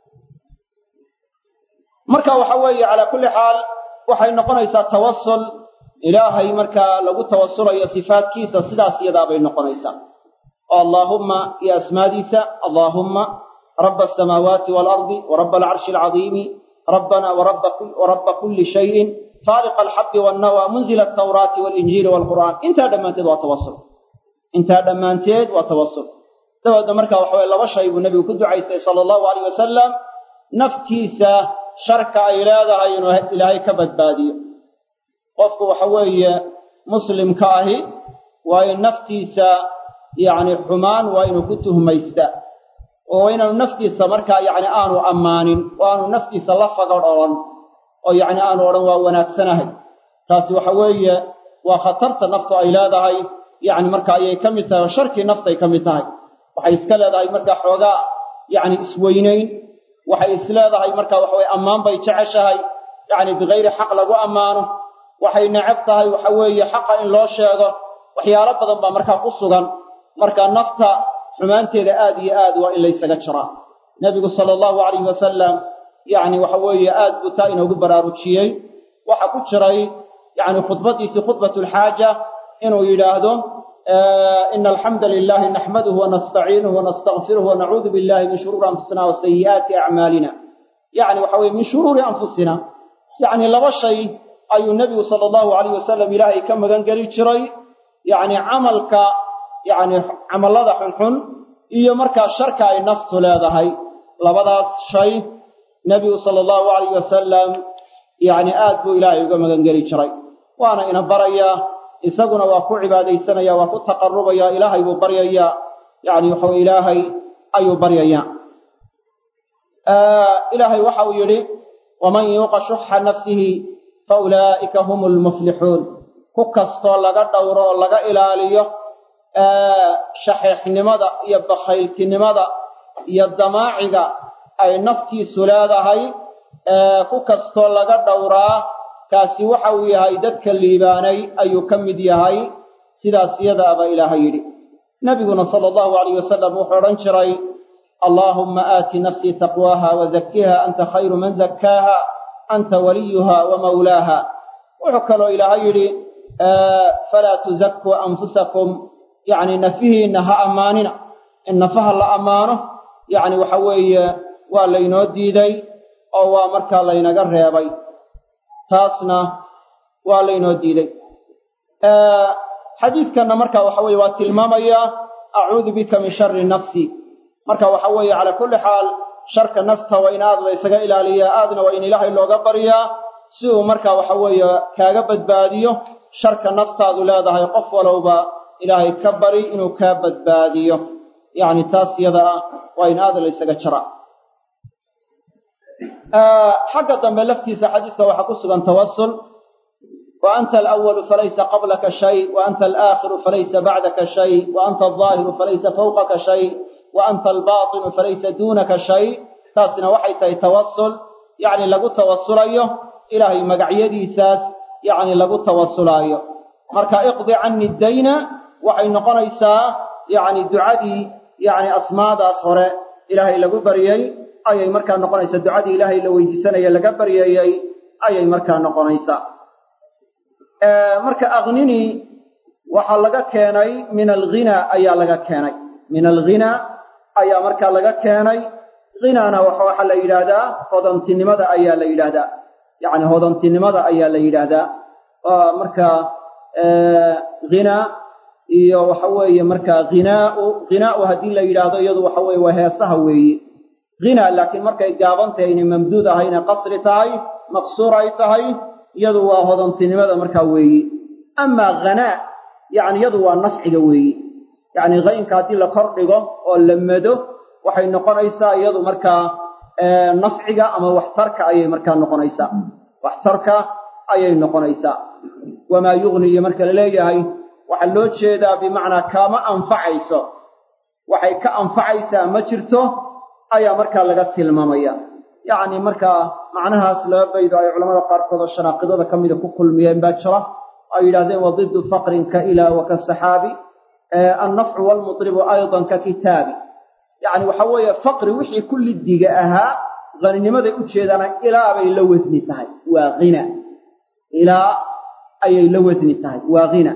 marka waxa weeye calaa kulli xaal waxay noqonaysaa tawasul ilaahay markaa lagu tawasulayo sifaadkiisa sidaas yadaabay noqonaysaa oo allaahumma iyo asmaadiisa allaahumma rabba asamaawaati waalardi wa rabba alcarshi alcadiimi rabbana warabba kulli shayin faaliqa alxabbi wannawaa munzila altawraati waalinjiili waalqur'aan intaa dhammaanteed waa tawasul intaa dhammaanteed waa tawasul dabeedna markaa waxa weye laba shay buu nebigu ku ducaystay sala allahu alayh wasalam naftiisa sharka ay leedahay inuu ilaahay ka badbaadiyo qofku waxa weeye muslimka ahi waa in naftiisa yacni xumaan waa inuu ku tuhmaystaa oo inaanu naftiisa markaa yacni aanu ammaanin oo aanu naftiisa la fagadh odhan oo yacni aanu odhan waa wanaagsanahay taasi waxa weeye waa khatarta naftu ay leedahay yacni marka ayay ka mid tahay oo sharkii naftay ka mid tahay waxay iska leedahay markaa xoogaa yacni isweynayn waxay is leedahay marka waxa weye ammaan bay jeceshahay yacni bikayri xaq lagu ammaano waxay necab tahay waxa weeye xaqa in loo sheego waxyaalo badan baa markaa ku sugan marka nafta xumaanteeda aad iyo aad waa in laysaga jiraa nebigu sala allahu calayhi wasalam yacni waxa weeye aad buu taa inoogu baraarujiyey waxa ku jiray yacni khudbaddiisii khudbatulxaaja inuu yidhaahdo إن الحمد لله نحمده ونستعينه ونستغفره ونعوذ بالله من شرور أنفسنا وسيئات أعمالنا يعني وحوي من شرور أنفسنا يعني لبا شيء أي النبي صلى الله عليه وسلم إلهي كم قال جري يعني عملك يعني عمل هذا حنحن iyo markaa sharka ay naftu leedahay labadaas shay nebigu sala allahu calayh wasalam yacni aad buu ilaahay uga magangeli jiray waana ina barayaa isaguna waa ku cibaadaysanaya waa ku taqarubaya ilaahay buu baryayaa yacni waxaw ilaahay ayuu baryayaa ilaahay waxa uu yidhi waman yuuqa shuxa nafsihi fa ulaa'ika hum lmuflixuun ku kastoo laga dhowro oo laga ilaaliyo shaxiixnimada iyo bakhayltinimada iyo damaaciga ay naftiisu leedahay ku kastoo laga dhowraa kaasi waxa uu yahay dadka liibaanay ayuu ka mid yahay sidaas iyadaaba ilaahay yidhi nebiguna sala allahu alayh wasalam wuxuu odhan jiray allaahumma aati nafsii taqwaaha wazakiha anta khayru man zakkaaha anta waliyuha wa mawlaaha wuxuu kaloo ilaahay yidhi falaa tuzakuu anfusakum yacni nafihiinna ha ammaanina in nafaha la ammaano yacni waxa weeye waa laynoo diiday oo waa markaa laynaga reebay taasna waa laynoo diiday xadiidkanna marka waxa weeye waa tilmaamayaa acuudu bika min shari nafsi marka waxa weeye calaa kulli xaal sharka nafta waa in aad la ysaga ilaaliyaa aadna waa in ilaahay looga baryaa si uu marka waxa weeye kaaga badbaadiyo sharka naftaadu leedahay qof walowba ilaahay ka bari inuu kaa badbaadiyo yacni taas yada ah waa in aad la ysaga jara xagga dambe laftiisa xadiiska waxaa ku sugan tawasul wa anta alawalu falaysa qablaka shay wa anta alaakhiru falaysa bacdaka shay wa anta aldaahiru falaysa fawqaka shay wa anta albaatinu falaysa duunaka shay taasina waxay tahay tawasul yacni lagu tawasulayo ilaahay magacyadiisaas yacni lagu tawasulaayo marka iqdi cani dayna waxay noqonaysaa yacni ducadii yacni asmaadaas hore ilaahay lagu baryey ayay markaa noqonaysaa ducadii ilaahay la weydiisanaya laga baryayey ayay markaa noqonaysaa marka akhnini waxaa laga keenay min alghina ayaa laga keenay min alghina ayaa markaa laga keenay ghinana waxaa la yidhaahdaa hodantinimada ayaa la yidhaahdaa yacni hodantinimada ayaa la yidhaahdaa markaa hina iyo waxa weeye markaa hinaau hinaau haddii la yidhaahdo iyadu waxa weye waa heesaha weeye hina laakiin markay gaaban tahay inay mamduud ahayna qasri tahay maqsuur ay tahay iyadu waa hodantinimada markaa weeye amaa hanaa yacni iyadu waa nafciga weeye yacni haynka haddii la kor dhigo oo la mado waxay noqonaysaa iyadu markaa nafciga ama waxtarka ayay markaa noqonaysaa waxtarka ayay noqonaysaa wamaa yugni iyo marka la leeyahay waxaa loo jeedaa bimacnaa kaama anfacayso waxay ka anfacaysaa ma jirto ayaa markaa laga tilmaamaya yacni markaa macnahaas laba baydo ay culamada qaarkood oo shanaaqidada ka mida ku kulmiyeen baa jira ay yidhahdeen wa diddu faqrin ka ilaa wa ka saxaabi annafcu waalmutribu aydan ka kitaabi yacni waxa weeye faqri wixii ku liddiga ahaa haninimaday u jeedaana ilaa bay la wasni tahay waa hina ilaa ayay la wasni tahay waa hina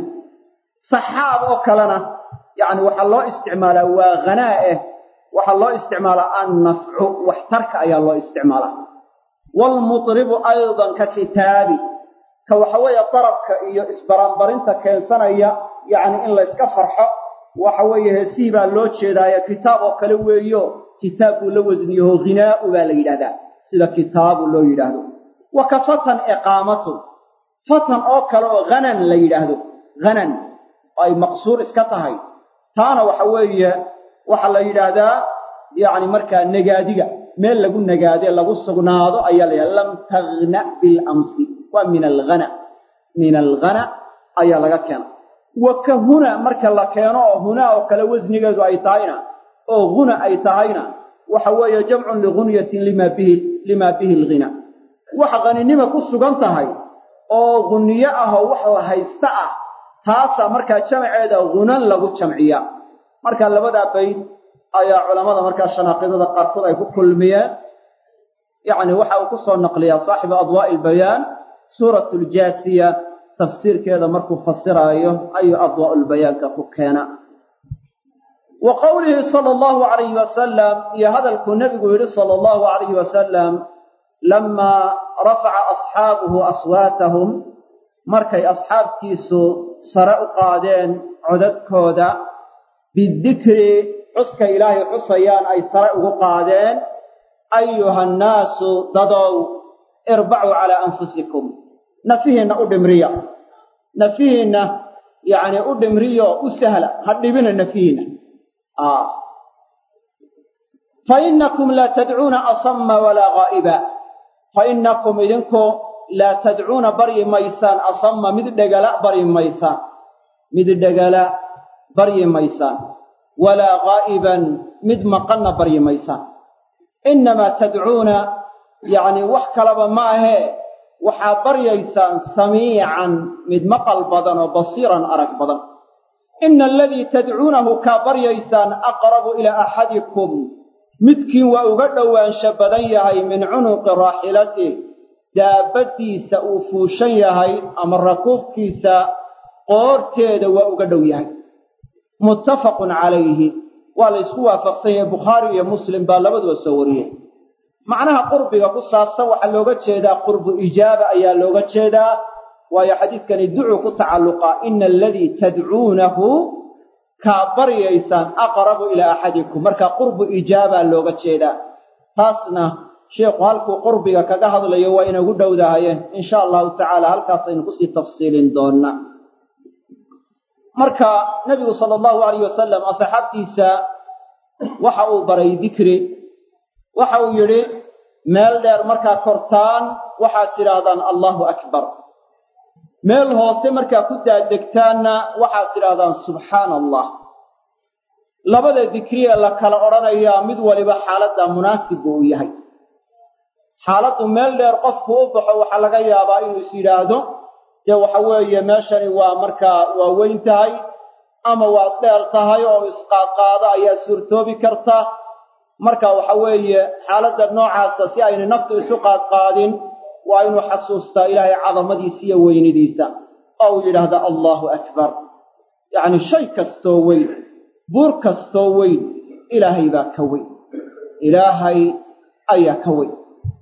saxaab oo kalena yacni waxaa loo isticmaalaa waa hanaa eh waxaa loo isticmaalaa annafcu waxtarka ayaa loo isticmaalaa waalmutribu aydan ka kitaabi ka waxa weeye darabka iyo isbaranbarinta keensanaya yacni in layska farxo waxa weeye heesihii baa loo jeedaaye kitaab oo kale weeyo kitaab buu la wasniyaho hinaa'u baa la yidhahdaa sida kitaabu loo yidhaahdo wa ka fatan iqaamatun fatan oo kale oo hanan la yidhaahdo hanan oo ay maqsuur iska tahay taana waxa weeye waxaa la yidhaahdaa yacni markaa nagaadiga meel lagu nagaade lagu sugnaado ayaa la yidhahda lam taghna bilamsi waa min alghana min alghana ayaa laga keena wa ka huna marka la keeno oo hunaa oo kale wasnigeedu ay tahayna oo huna ay tahayna waxa weeye jamcun ligunyatin lima bihi limaa bihi alghina waxa haninima ku sugan tahay oo ghuniyo ah oo wax la haysta ah taasaa markaa jamceeda hunan lagu jamciyaa marka labadaa bayd ayaa culammada markaa shanaaqidada qaarkood ay ku kulmiyeen yacni waxa uu ku soo naqliyaa saaxibu adwaa'i albayaan suuratu ljaasiya tafsiirkeeda markuu fasiraayo ayuu adwaa'ulbayaanka ku keena wa qowlihi sala allahu calayhi wasalam iyo hadalkuu nebigu yidhi sala allahu calayhi wasalam lamaa rafaca asxaabuhu aswaatahum markay asxaabtiisu sare u qaadeen codadkooda bidikri xuska ilaahay xusayaan ay sare ugu qaadeen ayuha annaasu dadow irbacuu calaa anfusikum nafihiinna u dhimriya nafihiinna yacni u dhimriyo u sahla ha dhibina nafihiinna fa innakum laa tadcuuna asama walaa gaa'iba fa innakum idinku laa tadcuuna baryi maysaan asama mid dhegala baryi maysaan mid dhegala baryi maysaan walaa gaa'iban mid maqanna baryi maysaan innamaa tadcuuna yacni wax kalaba ma ahee waxaa baryaysaan samiican mid maqal badan oo basiiran arag badan ina aladii tadcuunahu kaa baryaysaan aqrabu ilaa axadikum midkiin waa uga dhowaansho badan yahay min cunuqi raaxilatih daabaddiisa uu fuushan yahay ama rakuubkiisa qoorteeda waa uga dhow yahay muttafaqun calayhi waa la ysku waafaqsan yahay bukhaari iyo muslim baa labaduba soo wariyey macnaha qurbiga ku saabsan waxaa looga jeedaa qurbu ijaaba ayaa looga jeedaa waayo xadiidkani ducuu ku tacalluqaa ina aladii tadcuunahu kaa baryaysaan aqrabu ilaa axadikum marka qurbu ijaabaa looga jeedaa taasna sheikhu halkuu qurbiga kaga hadlayo waa inagu dhowdahayeen insha allahu tacaala halkaasaynu kusii tafsiilin doonnaa marka nebigu sala allahu alayh wasalam asxaabtiisa waxa uu baray dikri waxa uu yidhi meel dheer markaa kortaan waxaad tidhaahdaan allahu akbar meel hoose markaa ku daadegtaanna waxaad tidhaahdaan subxaana allah labada dikriye la kala odhanayaa mid waliba xaaladda munaasib buu u yahay xaaladdu meel dheer qofku u baxo waxaa laga yaabaa inuu is yidhaahdo dee waxa weeye meeshani waa markaa waa weyn tahay ama waad dheer tahay oo isqaadqaado ayaa suurtoobi karta marka waxa weeye xaaladda noocaasa si aynay naftu isu qaadqaadin waa inuu xasuustaa ilaahay cadamadiisa iyo weynidiisa oo uu yidhaahda allahu akbar yacni shay kastoo weyn buur kastoo weyn ilaahay baa ka weyn ilaahay ayaa ka weyn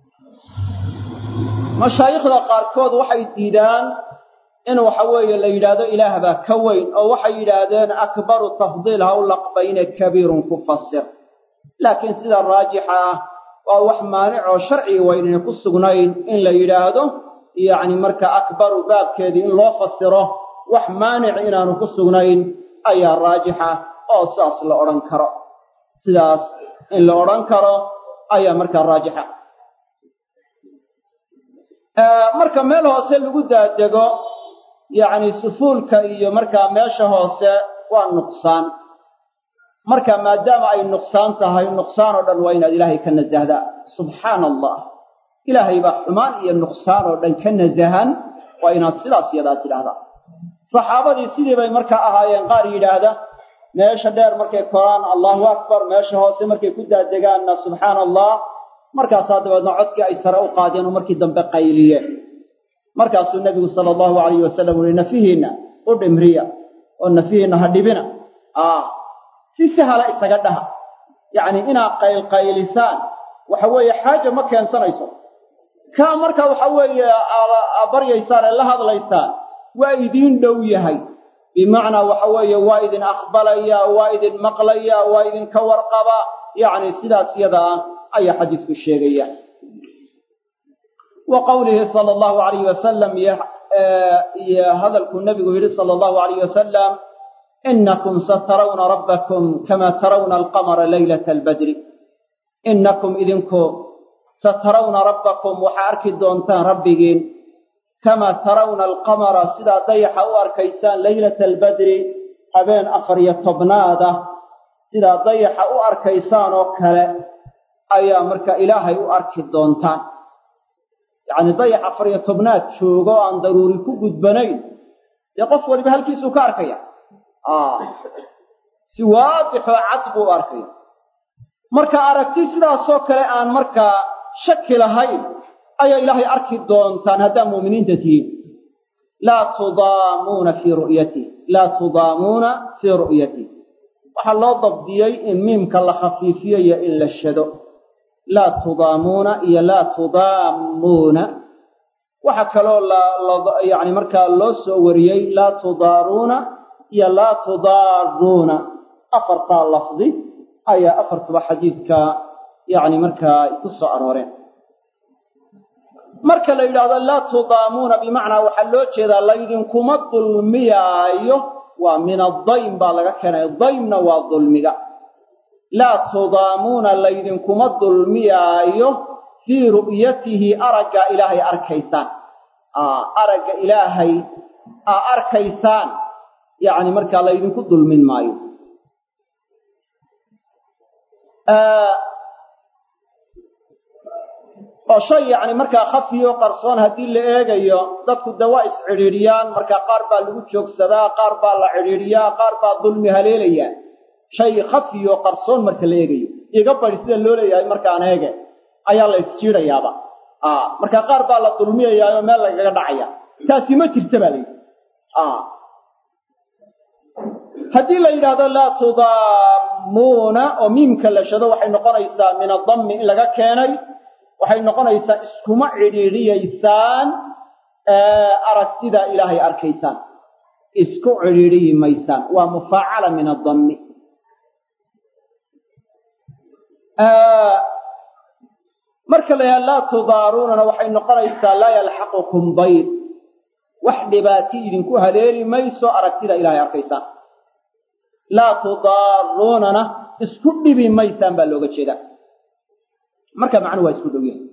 mashaayikhda qaarkood waxay diidaan in waxa weeye la yidhaahdo ilaah baa ka weyn oo waxay yidhaahdeen akbaru tafdiil ha u laqbayne kabiirun ku fasir laakiin sida raajixa ah waa wax maanic oo sharciga waynayna ku sugnayn in la yidhaahdo yacni marka akbaru baabkeedii in loo fasiro wax maanic inaanu ku sugnayn ayaa raajixa oo saas la odhan karo sidaas in la odhan karo ayaa markaa raajixa marka meel hoose lagu daadego yacni sufuulka iyo markaa meesha hoose waa nuqsaan marka maadaama ay nuqsaan tahay nuqsaan oo dhan waa inaad ilaahay ka nasahdaa subxaana allah ilaahay baa xumaan iyo nuqsaan oo dhan ka nasahan waa inaad sidaas yadaa tidhaahdaa saxaabadii sidii bay markaa ahaayeen qaar yidhaahda meesha dheer markay koraan allahu akbar meesha hoose markay ku daadegaanna subxaana allah markaasaa dabeedna codkii ay sare u qaadeen oo markii dambe qayliyeen markaasuu nebigu sala allahu alayhi wasalam uhi nafihiinna u dhimriya oo nafihiinna ha dhibina si sahala isaga dhaha yacni inaad qaylqaylisaan waxa weeye xaaja ma keensanayso kaa marka waxa weeye baryaysaan ee la hadlaysaan waa idiin dhow yahay bimacnaa waxa weeye waa idin aqbalaya waa idin maqlaya waa idinka warqaba yacni sidaas yadaa ayaa xadiisku sheegaya wa qowlihi sala allahu alayhi wasalam iyo hadalkuu nebigu yidhi sala allahu alayh wasalam inakum satarawna rabbakum kama tarawna alqamara laylata albadri inakum idinku satarawna rabbakum waxaa arki doontaan rabbigiin kamaa tarawna alqamara sidaa dayaxa u arkaysaan laylata albadri habeen afar iyo tobnaada sidaa dayaxa u arkaysaan oo kale ayaa marka ilaahay u arki doontaan yacni dayax afar iyo tobnaad joogo aan daruuri ku gudbanayn dee qof waliba halkiisuu ka arkaya si waadixoo cad buu u arkaya marka aragti sidaasoo kale aan markaa shaki lahayn ayaa ilaahay arki doontaan haddaa mu'miniinta tihiin laa tudaamuuna fii ru'yatih laa tudaamuuna fii ru'yatih waxaa loo dabdiyey in miimka la khafiifiyo iyo in la shado laa tudaamuuna iyo laa tudaamuuna waxaa kaloo yani markaa loo soo wariyey laa tudaaruuna iyo laa tudaaruuna afartaa lafdi ayaa afartuba xadiidka yani markaa ku soo arooreen marka la yidhaahdo laa tudaamuuna bimacnaa waxaa loo jeedaa laydinkuma dulmiyaayo waa min adaym baa laga keenay daymna waa dulmiga laa tudaamuuna laydinkuma dulmiyaayo fii ru'yatihi aragga ilaahay arkaysaan aragga ilaahay aa arkaysaan yacni markaa laydinku dulmin maayo oo shay yacni markaa khafiyo qarsoon haddii la eegayo dadku de waa iscidhiidhiyaan markaa qaar baa lagu joogsadaa qaar baa la cidhiidhiyaa qaar baa dulmi haleelayaa shay khafiyo qarsoon marka la eegayo iga badi sida loo leeyahay markaan eege ayaa la isjiidayaaba markaa qaar baa la dulmiyayaa oo meel lagaga dhacaya taasi ma jirta baa layidhi haddii la yidhaahdo laa tudaamuuna oo miimka la shado waxay noqonaysaa min adammi in laga keenay waxay noqonaysaa iskuma cidhiidhiyaysaan aragtida ilaahay arkaysaan isku cidhiidhiyi maysaan waa mufaacala min adammi marka la yidhaha laa tudaaruunana waxay noqonaysaa laa yalxaqukum dayr wax dhibaati idinku haleeli mayso aragtida ilaahay arkaysaan laa tudaaruunana isku dhibi maysaan baa looga jeedaa marka macnuhu waa isku dhow yahay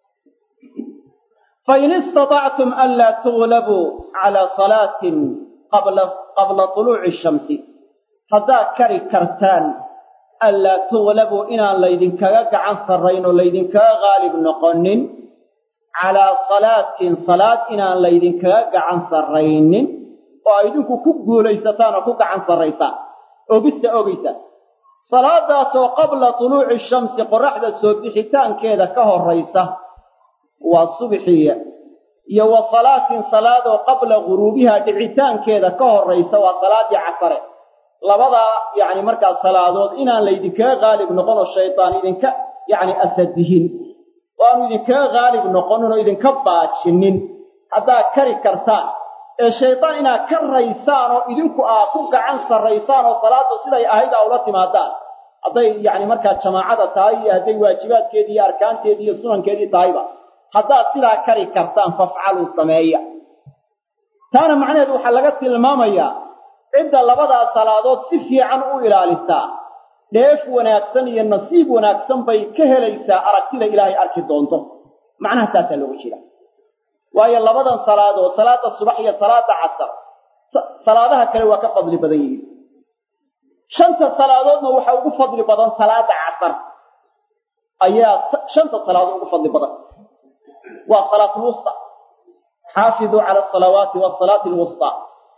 fain istaطactum anlaa tuglabuu calaa salaatin qabla طuluuci shamsi haddaad kari kartaan anlaa tuglabuu inaan laydinkaga gacan sarrayn oo laydinkaga qaalib noqonin calaa salaatin salaad inaan laydinkaga gacan sarraynin oo a idinku ku guulaysataan oo ku gacan sarraysaan ogista ogaysaan salaadaasoo qabla tuluuci shamsi qoraxda soo bixitaankeeda ka horraysa waa subxiya iyo wa salaatin salaadoo qabla guruubiha dhicitaankeeda ka horraysa waa salaadii casare labadaa yacni markaa salaadood inaan laydinkaga qaalib noqon oo shaydaan idinka yacni asadihin oo aanu idinkaga qaalib noqonin oo idinka baajinin haddaad kari kartaan ee shaydaan inaad ka raysaan oo idinku aad ku gacan sarraysaan oo salaaddu siday ahayd aa ula timaadaan hadday yacni markaa jamaacada tahay iyo hadday waajibaadkeedii iyo arkaanteedii iyo sunankeedii tahayba haddaad sidaa kari kartaan fafcaluu sameeya taana macnaheedu waxaa laga tilmaamayaa cidda labadaa salaadood si fiican u ilaalisaa dheef wanaagsan iyo nasiib wanaagsan bay ka helaysaa aragtida ilaahay arki doonto macnaha taasaa looga jeeda waayo labadan salaadood salaada subax iyo salaada casar salaadaha kale waa ka fadli badan yihiin shanta salaadoodna waxaa ugu fadli badan salaada casar ayaa shanta salaadood ugu fadli badan waa salaatulwusta xaafiduu cala asalawaati wasalaati alwusta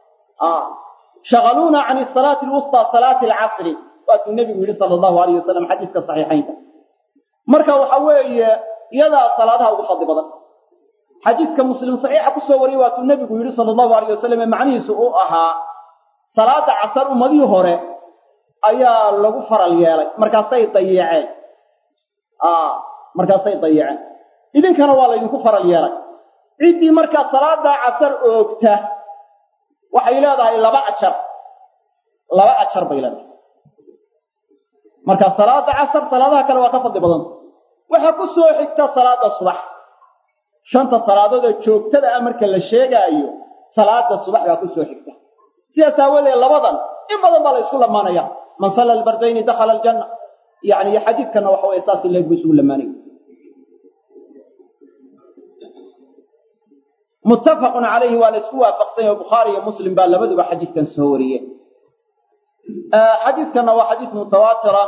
shagaluuna can salaati alwusta salaati alcasri waatuu nebigu yidhi sala allahu alayh wasalam xadiiska saxiixaynka marka waxa weeye iyadaa salaadaha ugu fadli badan xadiidka muslim saxiixa kusoo wariyey waatuu nebigu yidhi sala allahu alayh wasalam ee macnihiisu uu ahaa salaada casar ummadihii hore ayaa lagu faral yeelay markaasay dayaceen markaasay dayaceen idinkana waa laydinku faral yeelay ciddii markaa salaadaa casar oogta waxay leedahay laba ajar laba ajar bay leedahay marka salaada casar salaadaha kale waa ka fadli badanta waxaa ku soo xigta salaada subax shanta salaadood ee joogtada ah marka la sheegaayo salaada subax baa ku soo xigta sidaas aawadeed labadan in badan baa la ysku lamaanaya man salla albardayni dakhala aljanna yani iyo xadiidkana waxa weye saas leeg bu isugu lamaanaya muttafaqun calayhi waa la isku waafaqsan yahe bukhaari iyo muslim baa labaduba xadiidkan soo wariyeen xadiidkanna waa xadiis mutawaatira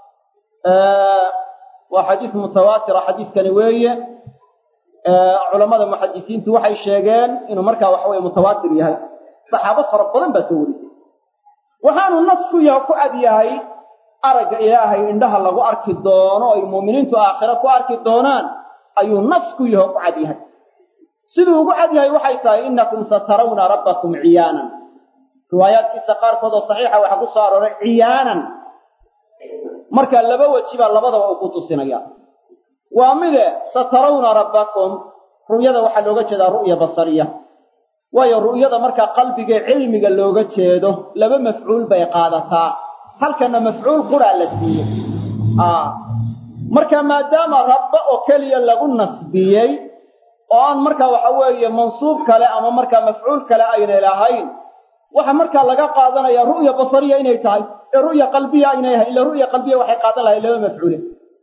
waa xadiis mutawaatira xadiidkani weeye culamada muxadisiintu waxay sheegeen inuu markaa waxa weye mutawaatir yahay saxaabo fara badan baa soo warisay waxaanu nas ku yaho ku cad yahay aragga ilaahay indhaha lagu arki doono ay muuminiintu aakhiro ku arki doonaan ayuu nas ku yaho ku cad yahay siduu ugu cad yahay waxay tahay innakum satarawna rabbakum ciyaanan riwaayaadkiisa qaarkood oo saxiixa waxaa ku soo arooray ciyaanan marka laba weji baa labadaba uu ku tusinaya waa mide satarawna rabbakum ru'yada waxaa looga jeedaa ru'ya basariya waayo ru'yada markaa qalbigee cilmiga looga jeedo laba mafcuul bay qaadataa halkana mafcuul quraa la siiyey marka maadaama rabba oo keliya lagu nasbiyey oo aan markaa waxa weeye mansuub kale ama markaa mafcuul kale aynay lahayn waxa markaa laga qaadanaya ru'ya basariya inay tahay ee ru'ya qalbiya aynay ahayn ila ru'ya qalbiya waxay qaadan lahayn laba mafcuule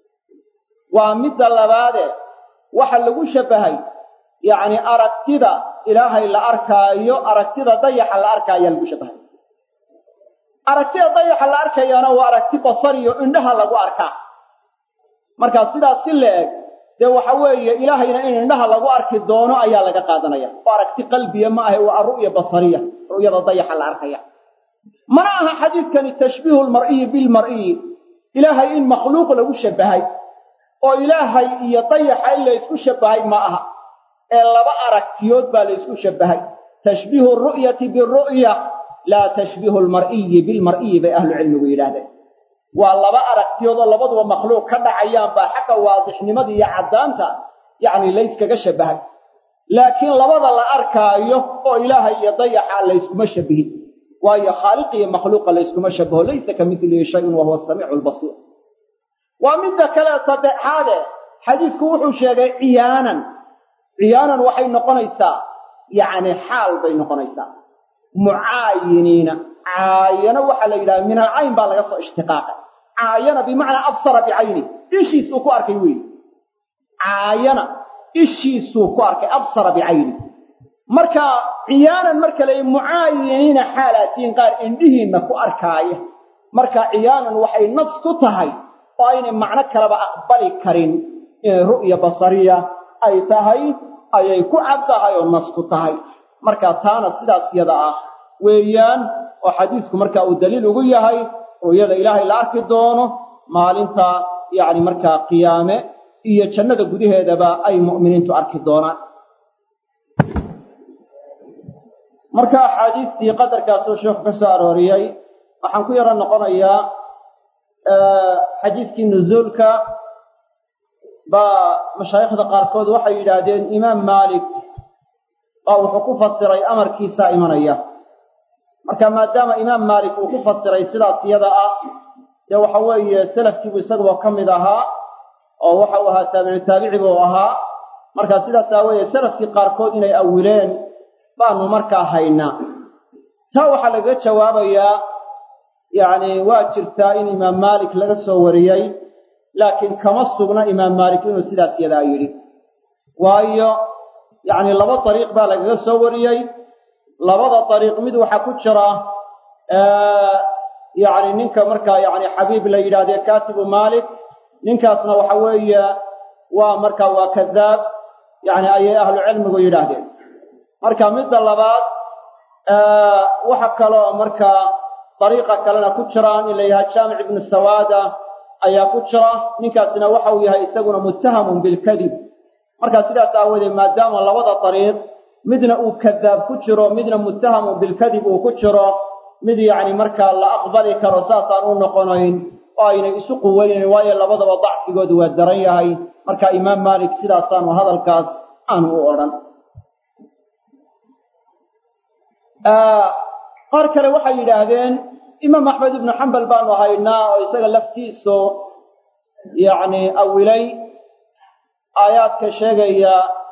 waa midda labaade waxa lagu shabahay yacni aragtida ilaahay la arkaayo aragtida dayaxa la arkaayaa lagu shabahay aragtida dayaxa la arkayaana waa aragti basariyo indhaha lagu arkaa markaa sidaas si la eg dee waxa weeye ilaahayna in indhaha lagu arki doono ayaa laga qaadanaya oo aragti qalbiya ma ahe waa ru'ya basariya ru'yada dayaxa la arkaya mana aha xadiidkani tashbiihu lmar'iyi bilmar'iyi ilaahay in makhluuq lagu shabahay oo ilaahay iyo dayaxa in la ysku shabahay ma aha ee laba aragtiyood baa la ysku shabahay tashbiihu ru'yati biru'ya laa tashbiihu lmar'iyi bilmar'iyi bay ahlucilmigu yidhaahdeen waa laba aragtiyood oo labaduba makhluuq ka dhacayaan baa xagga waadixnimada iyo caddaanta yacni layskaga shabahay laakiin labada la arkaayo oo ilaahay iyo dayaxa layskuma shabihin waayo khaaliq iyo makhluuqa layskuma shabaho laysa ka midlihi shayun wa huwa samiicu lbasiir waa midda kale saddexaade xadiidku wuxuu sheegay ciyaanan ciyaanan waxay noqonaysaa yacni xaal bay noqonaysaa mucaayiniina caayano waxaa la yidhaha min alcayn baa laga soo ishtiqaaqay caayana bimacnaa absara bicayni ishiisuu ku arkay weyi caayana ishiisuu ku arkay absara bicayni marka ciyaanan marka la mucaayiniina xaalaatiin qaar indhihiinna ku arkaaya marka ciyaanan waxay nas ku tahay oo aynay macno kaleba aqbali karin inay ru'ya basariya ay tahay ayay ku cad tahay oo nas ku tahay marka taana sidaas yada ah weeyaan oo xadiisku marka uu daliil ugu yahay ru'yada ilaahay la arki doono maalinta yacni markaa qiyaame iyo jannada gudaheedaba ay mu'miniintu arki doonaan marka axaadiistii qadarkaasuu sheekhu ka soo arooriyey waxaan ku yaro noqonayaa xadiidkii nuzuulka baa mashaayikhda qaarkood waxay yidhaahdeen imaam maalik baa wuxuu ku fasiray amarkiisaa imanaya marka maadaama imaam maalik uu ku fasiray sidaas iyada ah dee waxa weeye salafkiibu isaguba ka mid ahaa oo waxa uu ahaa taabici taabici buu ahaa marka sidaas aaweeye salafkii qaarkood inay awileen baanu markaa haynaa taa waxaa lagaga jawaabayaa yacni waa jirtaa in imaam maalik laga soo wariyey laakiin kama sugna imaam maalik inuu sidaas yadaa yidhi waayo yacni laba dariiq baa lagaga soo wariyey labada dariiq mid waxaa ku jira yacni ninka markaa yacni xabiib la yidhahdee katibu maalik ninkaasna waxa weeye waa markaa waa kadaab yacni ayay ahlu cilmigu yidhaahdeen marka midda labaad waxa kaloo markaa dariiqa kalena ku jiraan in la yidhaha jaamic ibnu sawaada ayaa ku jira ninkaasina waxa uu yahay isaguna muttahamun bilkadib markaa sidaas aawoodee maadaama labada dariiq midna uu kadaab ku jiro midna muttahamun bilkadib uu ku jiro mid yacni markaa la aqbali karo saasaan u noqonayn oo aynay isu quweynayn waayo labadaba dacfigoodu waa daran yahay marka imaam maalik sidaasaanu hadalkaas aanu u odhan qaar kale waxay yidhaahdeen imaam axmed ibnu xambal baanu haynaa oo isaga laftiisu yacni awilay aayaadka sheegaya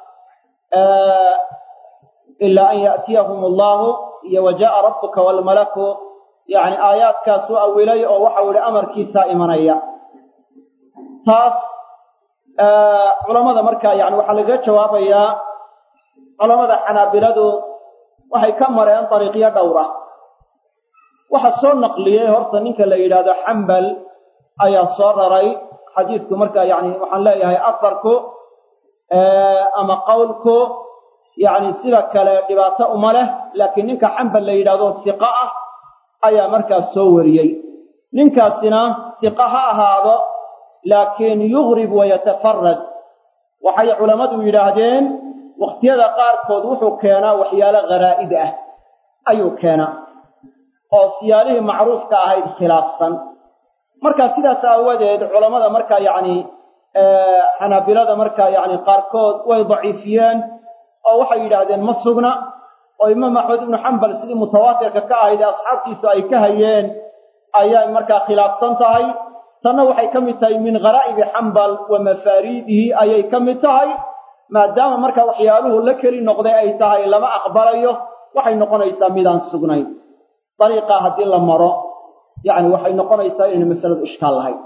ilaa an ya'tiyahum allahu iyo wa jaa'a rabbuka waalmalaku yacni aayaadkaasuu awilay oo waxau yihi amarkiisaa imanaya taas culammada markaa yani waxaa lagaga jawaabayaa culammada xanaabiladu waxay ka mareen dariiqyo dhowra waxa soo naqliyey horta ninka la yidhaahdo xambal ayaa soo raray xadiidku markaa yani waxaan leeyahay afarku ama qowlku yacni sida kale dhibaato uma leh laakiin ninka xambal la yidhahdo hiqa ah ayaa markaas soo wariyey ninkaasina hiqa ha ahaado laakiin yugrib wayatafarad waxay culammadu yidhaahdeen wakhtiyada qaarkood wuxuu keenaa waxyaalo kharaa'id ah ayuu keenaa oo siyaalihii macruufka ahayd khilaafsan marka sidaas aawadeed culammada markaa yacni xanaabilada markaa yacni qaarkood way daciifiyeen oo waxay yidhaahdeen ma sugna oo imaam axmed ibnu xambal sidii mutawaatirka ka ahayd ee asxaabtiisu ay ka hayeen ayay markaa khilaafsan tahay tanna waxay ka mid tahay min gharaa'ibi xambal wa mafaariidihi ayay ka mid tahay maadaama markaa waxyaaluhu la keli noqday ay tahay lama aqbalayo waxay noqonaysaa midaan sugnayn dariiqaa haddii la maro yacni waxay noqonaysaa inayna masaladu ishkaal lahayn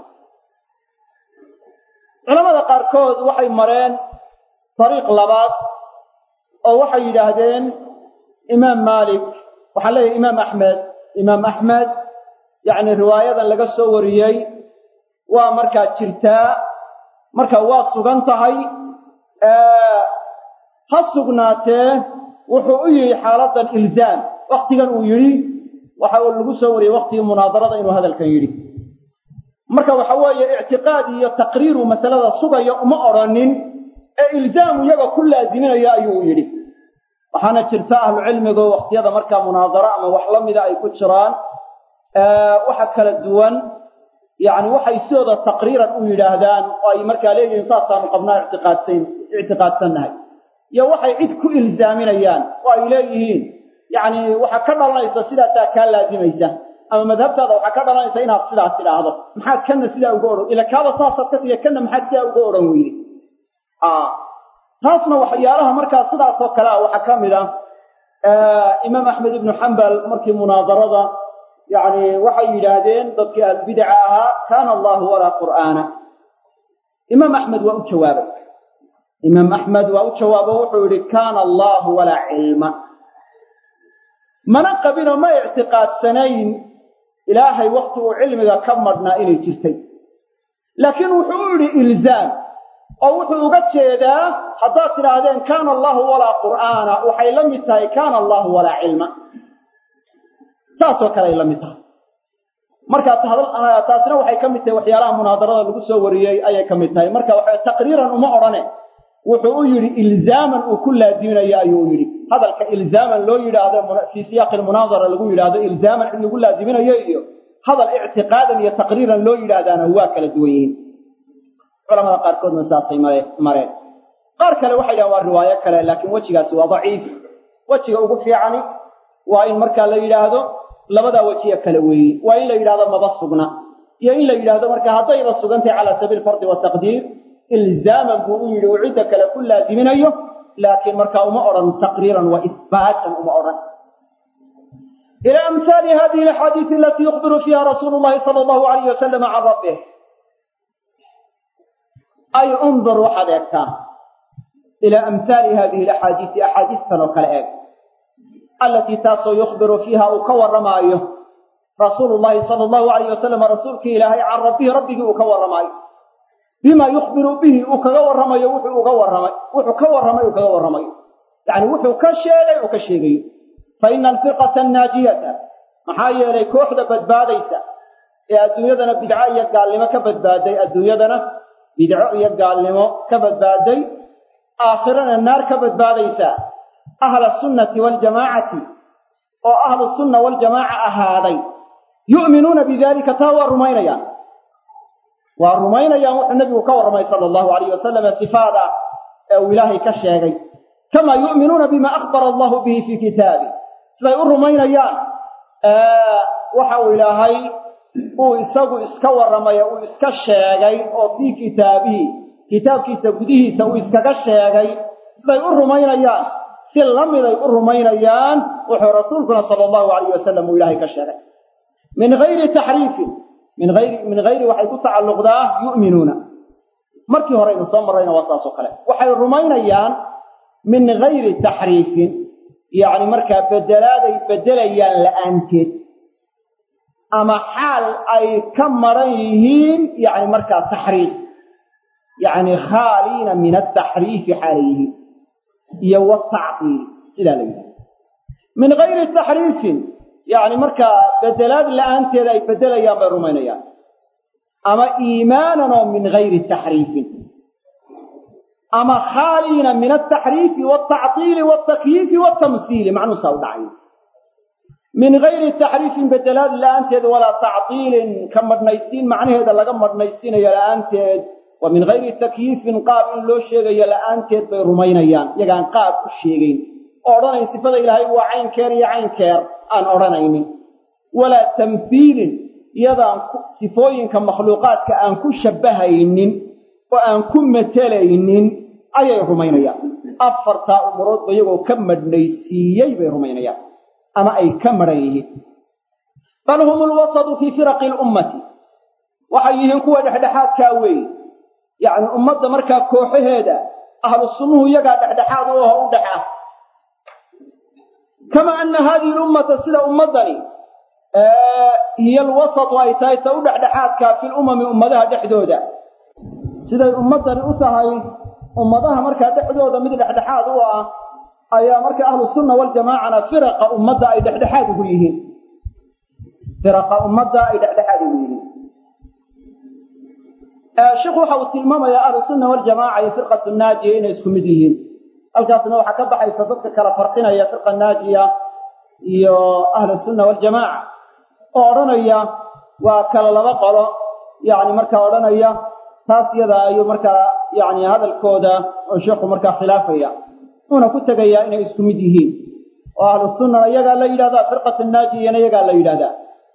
culamada qaarkood waxay mareen dariiq labaad oo waxay yidhaahdeen imaam maalik waxaan leeyahay imaam axmed imaam axmed yacni riwaayadan laga soo wariyey waa markaa jirtaa marka waa sugan tahay ha sugnaatee wuxuu u yihi xaaladan ilzaam waktigan uu yidhi waxa uu lagu soo wariyey waktigii munaadarada inuu hadalkan yidhi marka waxa weeye ictiqaad iyo taqriiru masalada sugaya uma odrhanin ee ilzaamu iyaga ku laaziminaya ayuu yidhi waxaana jirta ahlucilmigu wakhtiyada markaa munaadaro ama wax la mida ay ku jiraan waxa kala duwan yacni waxay sidooda taqriiran u yidhaahdaan oo ay markaa leeyihiin saasaanu qabnaa ictiqaadsan ictiqaadsannahay iyo waxay cid ku ilzaaminayaan oo ay leeyihiin yacni waxaa ka dhalanaysa sidaasaa kaa laazimaysa ama madhabtaada waxaa ka dhalanaysa inaad sidaas tidhaahdo maxaad kanna sidaa uga odhan ila kaaba saasaad ka tiga kanna maxaad sidaa uga odhan weyde taasna waxyaalaha markaa sidaasoo kale ah waxaa ka mid ah imaam axmed ibnu xambal markii munaadarada yacni waxay yidhaahdeen dadkii ahlbidaca ahaa kaana allahu walaa qur'aana imaam axmed waa u jawaabay imaam axmed waa u jawaabo wuxuu yidhi kaana allahu walaa cilma mana qabinoo ma ictiqaadsanayn ilaahay wakti uu cilmiga ka madhnaa inay jirtay laakiin wuxuu u yidhi ilzaam oo wuxuu uga jeedaa haddaad tidhaahdeen kaana allahu walaa qur'aana waxay la mid tahay kaana allahu walaa cilma saasoo kale ay la mid tahay marka taasina waxay ka mid tahay waxyaalaha munaadarada lagu soo wariyey ayay ka mid tahay marka waxa taqriiran uma odhane wuxuu u yidhi ilzaaman uu ku laaziminayo ayuu u yidhi hadalka ilzaaman loo yidhaahdo fii siyaaqi lmunaadara lagu yidhaahdo ilzaaman cid lagu laaziminayo iyo hadal ictiqaadan iyo taqriiran loo yidhaahdaana waa kala duwan yihiin culamada qaarkoodna saasay mareen qaar kale waxay dhahan waa riwaayo kale laakiin wejigaasi waa daciif wejiga ugu fiicani waa in markaa la yidhaahdo labadaa wejiya kale weeye waa in la yidhahdo maba sugna iyo in la yidhaahdo marka haddayba sugantahay cala sabiil fardi wataqdiir ilzaaman buu u yidhi uu cidda kale ku laaziminayo laakiin markaa uma odhan taqriiran wa ihbaatan uma odhan ila amhaali hadihi alaxaadiisi alatii yukhbiru fiiha rasuulu llahi sala allahu alayh wasalama can rabbih ay undur waxaad eegtaa ilaa amhaali hadihi alaxaadiisi axaadiistan oo kale eeg allatii taasoo yukhbiru fiiha uu ka warramaayo rasuulu llahi sala allahu alayh wasalam rasuulkii ilaahay can rabbihi rabbigii uu ka warramaayo bima yukhbiru bihi uu kaga warramayo wuxuu uga warramay wuxuu ka warramay uu kaga warramayo yacni wuxuu ka sheegay uu ka sheegayo fa ina alfirqata annaajiyata maxaa yeelay kooxda badbaadaysa ee adduunyadana bidco iyo gaalnimo ka badbaaday adduunyadana bidco iyo gaalnimo ka badbaaday aakhirana naar ka badbaadaysa ahla sunnati waljamaacati oo ahlu sunna waljamaaca ahaaday yu'minuuna bidalika taa waa rumaynayaan waa rumaynayaan wuxuu nebigu ka warramay sala allahu alayh wasalam sifaada ee uu ilaahay ka sheegay kamaa yu'minuuna bima akhbara allahu bihi fii kitaabi siday u rumaynayaan waxa uu ilaahay uu isagu iska warramay uu iska sheegay oo fii kitaabihi kitaabkiisa gudihiisa uu iskaga sheegay siday u rumaynayaan si lamiday u rumaynayaan wuxuu rasuulkuna sala allahu alayh wasalam uu ilaahay ka sheegay min gayri taxriifin min ayri min hayri waxay ku tacalluqdaa yu'minuuna markii hore aynu soo marrayna waa saas oo kale waxay rumaynayaan min gayri taxriifin yacni markaa bedelaaday bedelayaan la'aanteed ama xaal ay ka maran yihiin yacni markaa taxriif yacni khaaliina min ataxriifi xaalay yihiin iyo watacdiili sidaa la yidhaha min gayri taxriifin yacni markaa bedelaad la'aanteeda ay bedelayaan bay rumaynayaan ama iimaanan oo min gayri taxriifin ama khaaliina min altaxriifi waaltactiili waaltakyiifi waaltamhiili macnuusaa u dhacay min gayri taxriifin bedelaad la'aanteed walaa tactiilin ka madhnaysiin macnaheeda laga madhnaysiinayo la'aanteed wa min gayri takyiifin qaab in loo sheegayo la'aanteed bay rumaynayaan iyagaan qaab u sheegayn oo odhanayn sifada ilaahay waa caynkeer iyo caynkeer aan odhanaynin walaa tamhiilin iyadaan sifooyinka makhluuqaadka aan ku shabbahaynin oo aan ku matelaynin ayay rumaynayaan afartaa umuroodba iyagoo ka madhnaysiiyey bay rumaynayaan ama ay ka madhan yihiin bal hum lwasatu fii firaqi lummati waxay yihiin kuwa dhexdhexaadkaa weeye yacni ummadda markaa kooxaheeda ahlu sunnuhu iyagaa dhexdhexaad u aho u dhexa kama ana hadihi lummata sida ummaddani hiya alwasatu ay tahay ta u dhexdhexaadkaa fi lumami ummadaha dhexdooda siday ummaddani u tahay ummadaha markaa dhexdooda mid dhexdhexaad u ah ayaa marka ahlu sunna waljamaacana firaqa ummadda ay dhexdhexaad ugu yihiin firaqa ummadda ay dhexdhexaad ugu yihiin sheikhu waxa uu tilmaamayaa ahlu sunna waljamaaca iyo firqatu naajiya inay isku mid yihiin halkaasna waxaa ka baxaysa dadka kala farqinaya firqa naajiya iyo ahlu sunna waljamaaca oo odhanaya waa kala laba qolo yani markaa odhanaya taas yada ayuu markaa yani hadalkooda oo sheikhu markaa khilaafaya uuna ku tegayaa inay isku mid yihiin oo ahlu sunnana iyagaa la yidhahdaa firqatu naajiyana iyagaa la yidhahdaa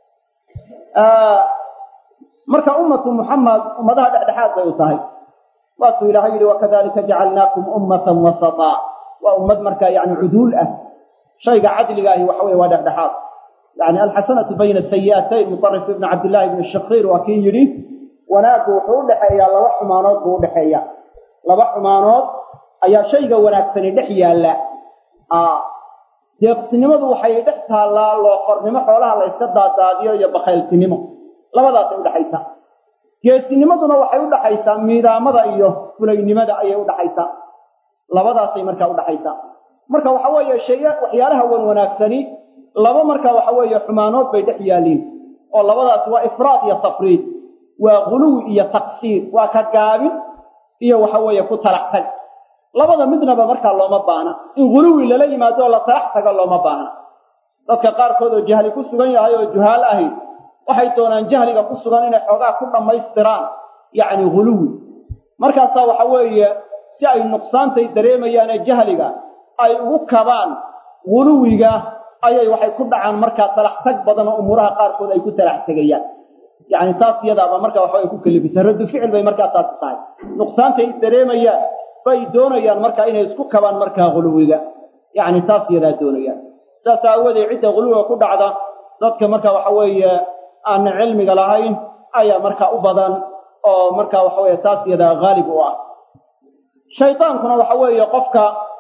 marka ummatu muxamed ummadaha dhexdhexaad bay u tahay waatuu ilaahay yidhi wakadalika jacalnaakum ummatan wasataa waa ummad markaa yani cuduul ah shayga cadliga ahi waxa weye waa dhexdhexaad yani alxasanatu bayna sayi'atayn mutarif ibni cabdillahi ibni shakiir waa kii yidhi wanaaggu wuxuu u dhexeeyaa laba xumaanood buu udhexeeya laba xumaanood ayaa shayga wanaagsani dhex yaalla deeqsinimadu waxay dhex taallaa looqornimo xoolaha la yska daadaadiyo iyo bakayltinimo labadaasay udhaxaysaa geesinimaduna waxay u dhaxaysaa miidaamada iyo fulaynimada ayay udhaxaysaa labadaasay markaa udhaxaysaa marka waxa weeye shay waxyaalaha wan wanaagsani laba marka waxa weeye xumaanood bay dhex yaaliin oo labadaas waa ifraad iyo tafriid waa guluwi iyo taqsiir waa ka gaabin iyo waxa weeye ku talax tag labada midnaba markaa looma baahna in guluwi lala yimaado oo la talax tago looma baahna dadka qaarkood oo jahli ku sugan yahay oo juhaal ahi waxay doonaan jahliga ku sugan inay xoogaa ku dhammaystiraan yacni guluwi markaasaa waxa weeye si ay nuqsaantay dareemayaane jahliga ay ugu kabaan guluwiga ayay waxay ku dhacaan markaa talax tag badan oo umuuraha qaarkood ay ku talax tegayaan yacni taas iyadaaba markaa waxaway ku kalifisa raddu ficil bay markaa taasi tahay nuqsaantay dareemayaan bay doonayaan markaa inay isku kabaan markaa guluwiga yacni taas iyadaa doonayaan saas aawadeed cidda guluwiga ku dhacda dadka marka waxa weeye aan cilmiga lahayn ayaa markaa u badan oo marka waxa weeye taas iyadaa haalib u ah shaydaankuna waxa weeye qofka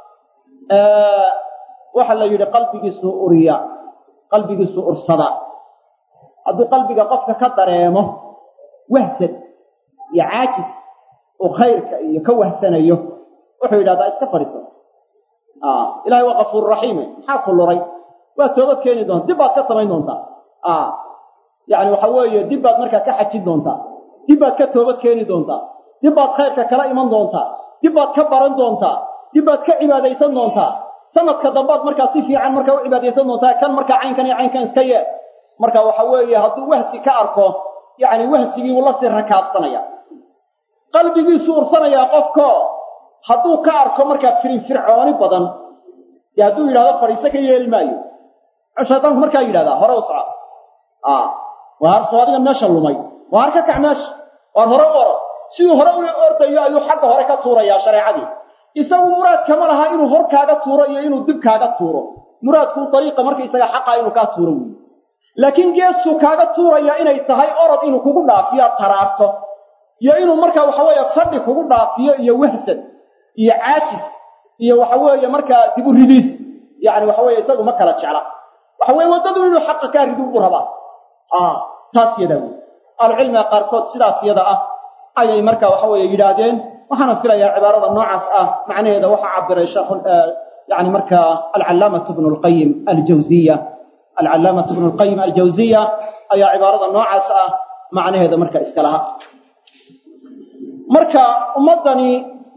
waxa la yidhi qalbigiisu uriya qalbigiisu ursada hadduu qalbiga qofka ka dareemo wahsad iyo caajis uu khayrka iyo ka wahsanayo wuxuu yidhahdaa iska fadhiiso ilahay waa kafuur raxiime maxaa ku luray waa toobad keeni doonta dib baad ka samayn doontaa yani waxa weeye dib baad markaa ka xajin doontaa dib baad ka toobad keeni doontaa dib baad khayrka kala iman doontaa dib baad ka baran doontaa dib baad ka cibaadaysan doontaa sanadka dambaad markaa si fiican markaa u cibaadaysan doontaa kan markaa caynkan iyo caynkan iska yee marka waxa weeye hadduu wahsi ka arko yacni wahsigii uu la sii rakaabsanaya qalbigiisu ursanayaa qofko hadduu ka arko markaa firinfircooni badan dee hadduu yidhahdo fadhiiso ka yeeli maayo muxuu shaydaanku markaa yidhahdaa hore u soco waar soo adiga meesha lumay waar ka kac meesha waar hore u orod siduu hore u ordayo ayuu xagga hore ka tuurayaa shareecadii isagu muraad kama laha inuu hor kaaga tuuro iyo inuu dib kaaga tuuro muraadku dariiqa markaisaga xaqa inuu kaa tuuro weyi laakiin geesuu kaaga tuuraya inay tahay orod inuu kugu dhaafiyo taraarto iyo inuu markaa waxa weeye fadhi kugu dhaafiyo iyo wahsad iyo caajis iyo waxa weeye markaa dib u ridiis yacni waxa weeye isagu ma kala jecla waxa weye waddadu inuu xaqa kaa ridu u rabaa taas yadaa wey ahlucilmiga qaarkood sidaas yada ah ayay marka waxa weeye yidhaahdeen waxaana filayaa cibaarada noocaas ah macnaheeda waxaa cabiray sheekh yani marka alcalaamatu bnu lqayim aljawziya alcalaamatu bnu lqayim aljawziya ayaa cibaarada noocaas ah macnaheeda marka iska laha marka ummaddani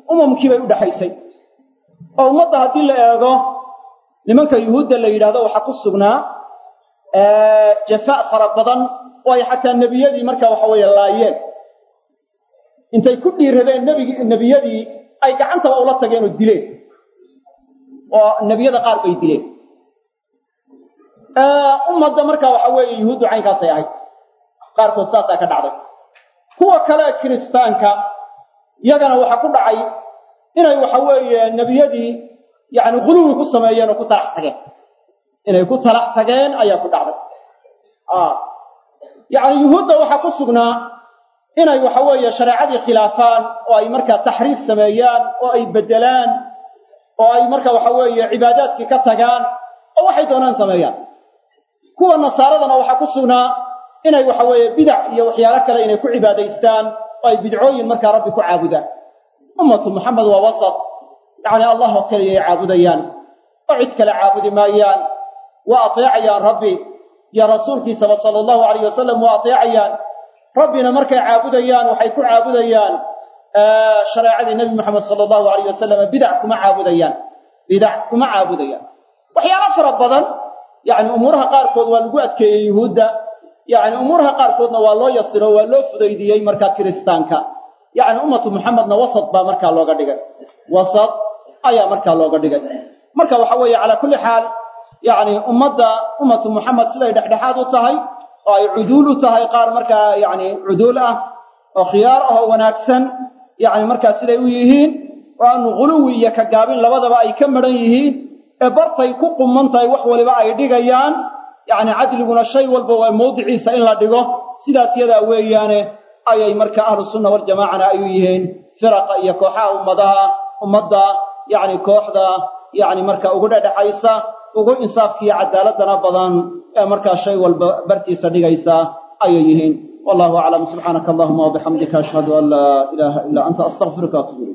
umamkii bay u dhexaysay oo ummadda haddii la eego nimanka yuhuudda la yidhahdo waxaa ku sugnaa jafaa fara badan oo ay xataa nebiyadii marka waxa weeye laayeen intay ku dhiiradeen nebigi nebiyadii ay gacantaba ula tageen oo dileen oo nebiyada qaar bay dileen ummadda marka waxa weeye yuhuuddu caynkaasay ahayd qaarkood saasaa ka dhacday kuwa kale kiristaanka yagana waxaa ku dhacay inay waxa weeye nebiyadii yacni guluwi ku sameeyeen oo ku talax tageen inay ku talax tageen ayaa ku dhacday yacni yuhuudda waxaa ku sugnaa inay waxa weeye shareecadii khilaafaan oo ay markaa taxriif sameeyaan oo ay beddelaan oo ay marka waxa weeye cibaadaadkii ka tagaan oo waxay doonaan sameeyaan kuwa nasaaradana waxaa ku sugnaa inay waxa weeye bidac iyo waxyaalo kale inay ku cibaadaystaan oo ay bidcooyin markaa rabbi ku caabudaan ummatu muxamed waa wasat yacni allah oo keliyay caabudayaan oo cid kale caabudi maayaan waa ateecayaan rabbi iyo rasuulkiisaba sala allahu alayh wasalam waa ateecayaan rabbina markay caabudayaan waxay ku caabudayaan shareecadii nebi moxamed sala allahu alayh wasalam bidac kuma caabudayaan bidac kuma caabudayaan waxyaalo fara badan yacni umuuraha qaarkood waa lagu adkeeyey yuhuudda yacni umuuraha qaarkoodna waa loo yasiro waa loo fudaydiyey markaa kiristaanka yacni ummatu muxamedna wasad baa markaa looga dhigay wasad ayaa markaa looga dhigay marka waxa weeye calaa kulli xaal yacni ummadda ummatu muxamed siday dhexdhexaad u tahay oo ay cuduul u tahay qaar markaa yacni cuduul ah oo khiyaar ah oo wanaagsan yacni markaa siday u yihiin oo aanu guluwi iyo ka gaabin labadaba ay ka madhan yihiin ee bartay ku quman tahay wax waliba ay dhigayaan yacni cadliguna shay walba waa mawdiciisa in la dhigo sidaas yadaa weeyaane ayay marka ahlu sunna waljamaacana ay u yihiin firaqa iyo kooxaha ummadaha ummadda yacni kooxda yacni marka ugu dhedhexaysa ugu insaafkiiyo cadaaladana badan ee markaa shay walba bartiisa dhigaysa ayay yihiin wallahu aclam subxaanaka allahuma wabixamdika ashhadu an laa ilaaha ilaa anta astaqfiruka atubu ilayk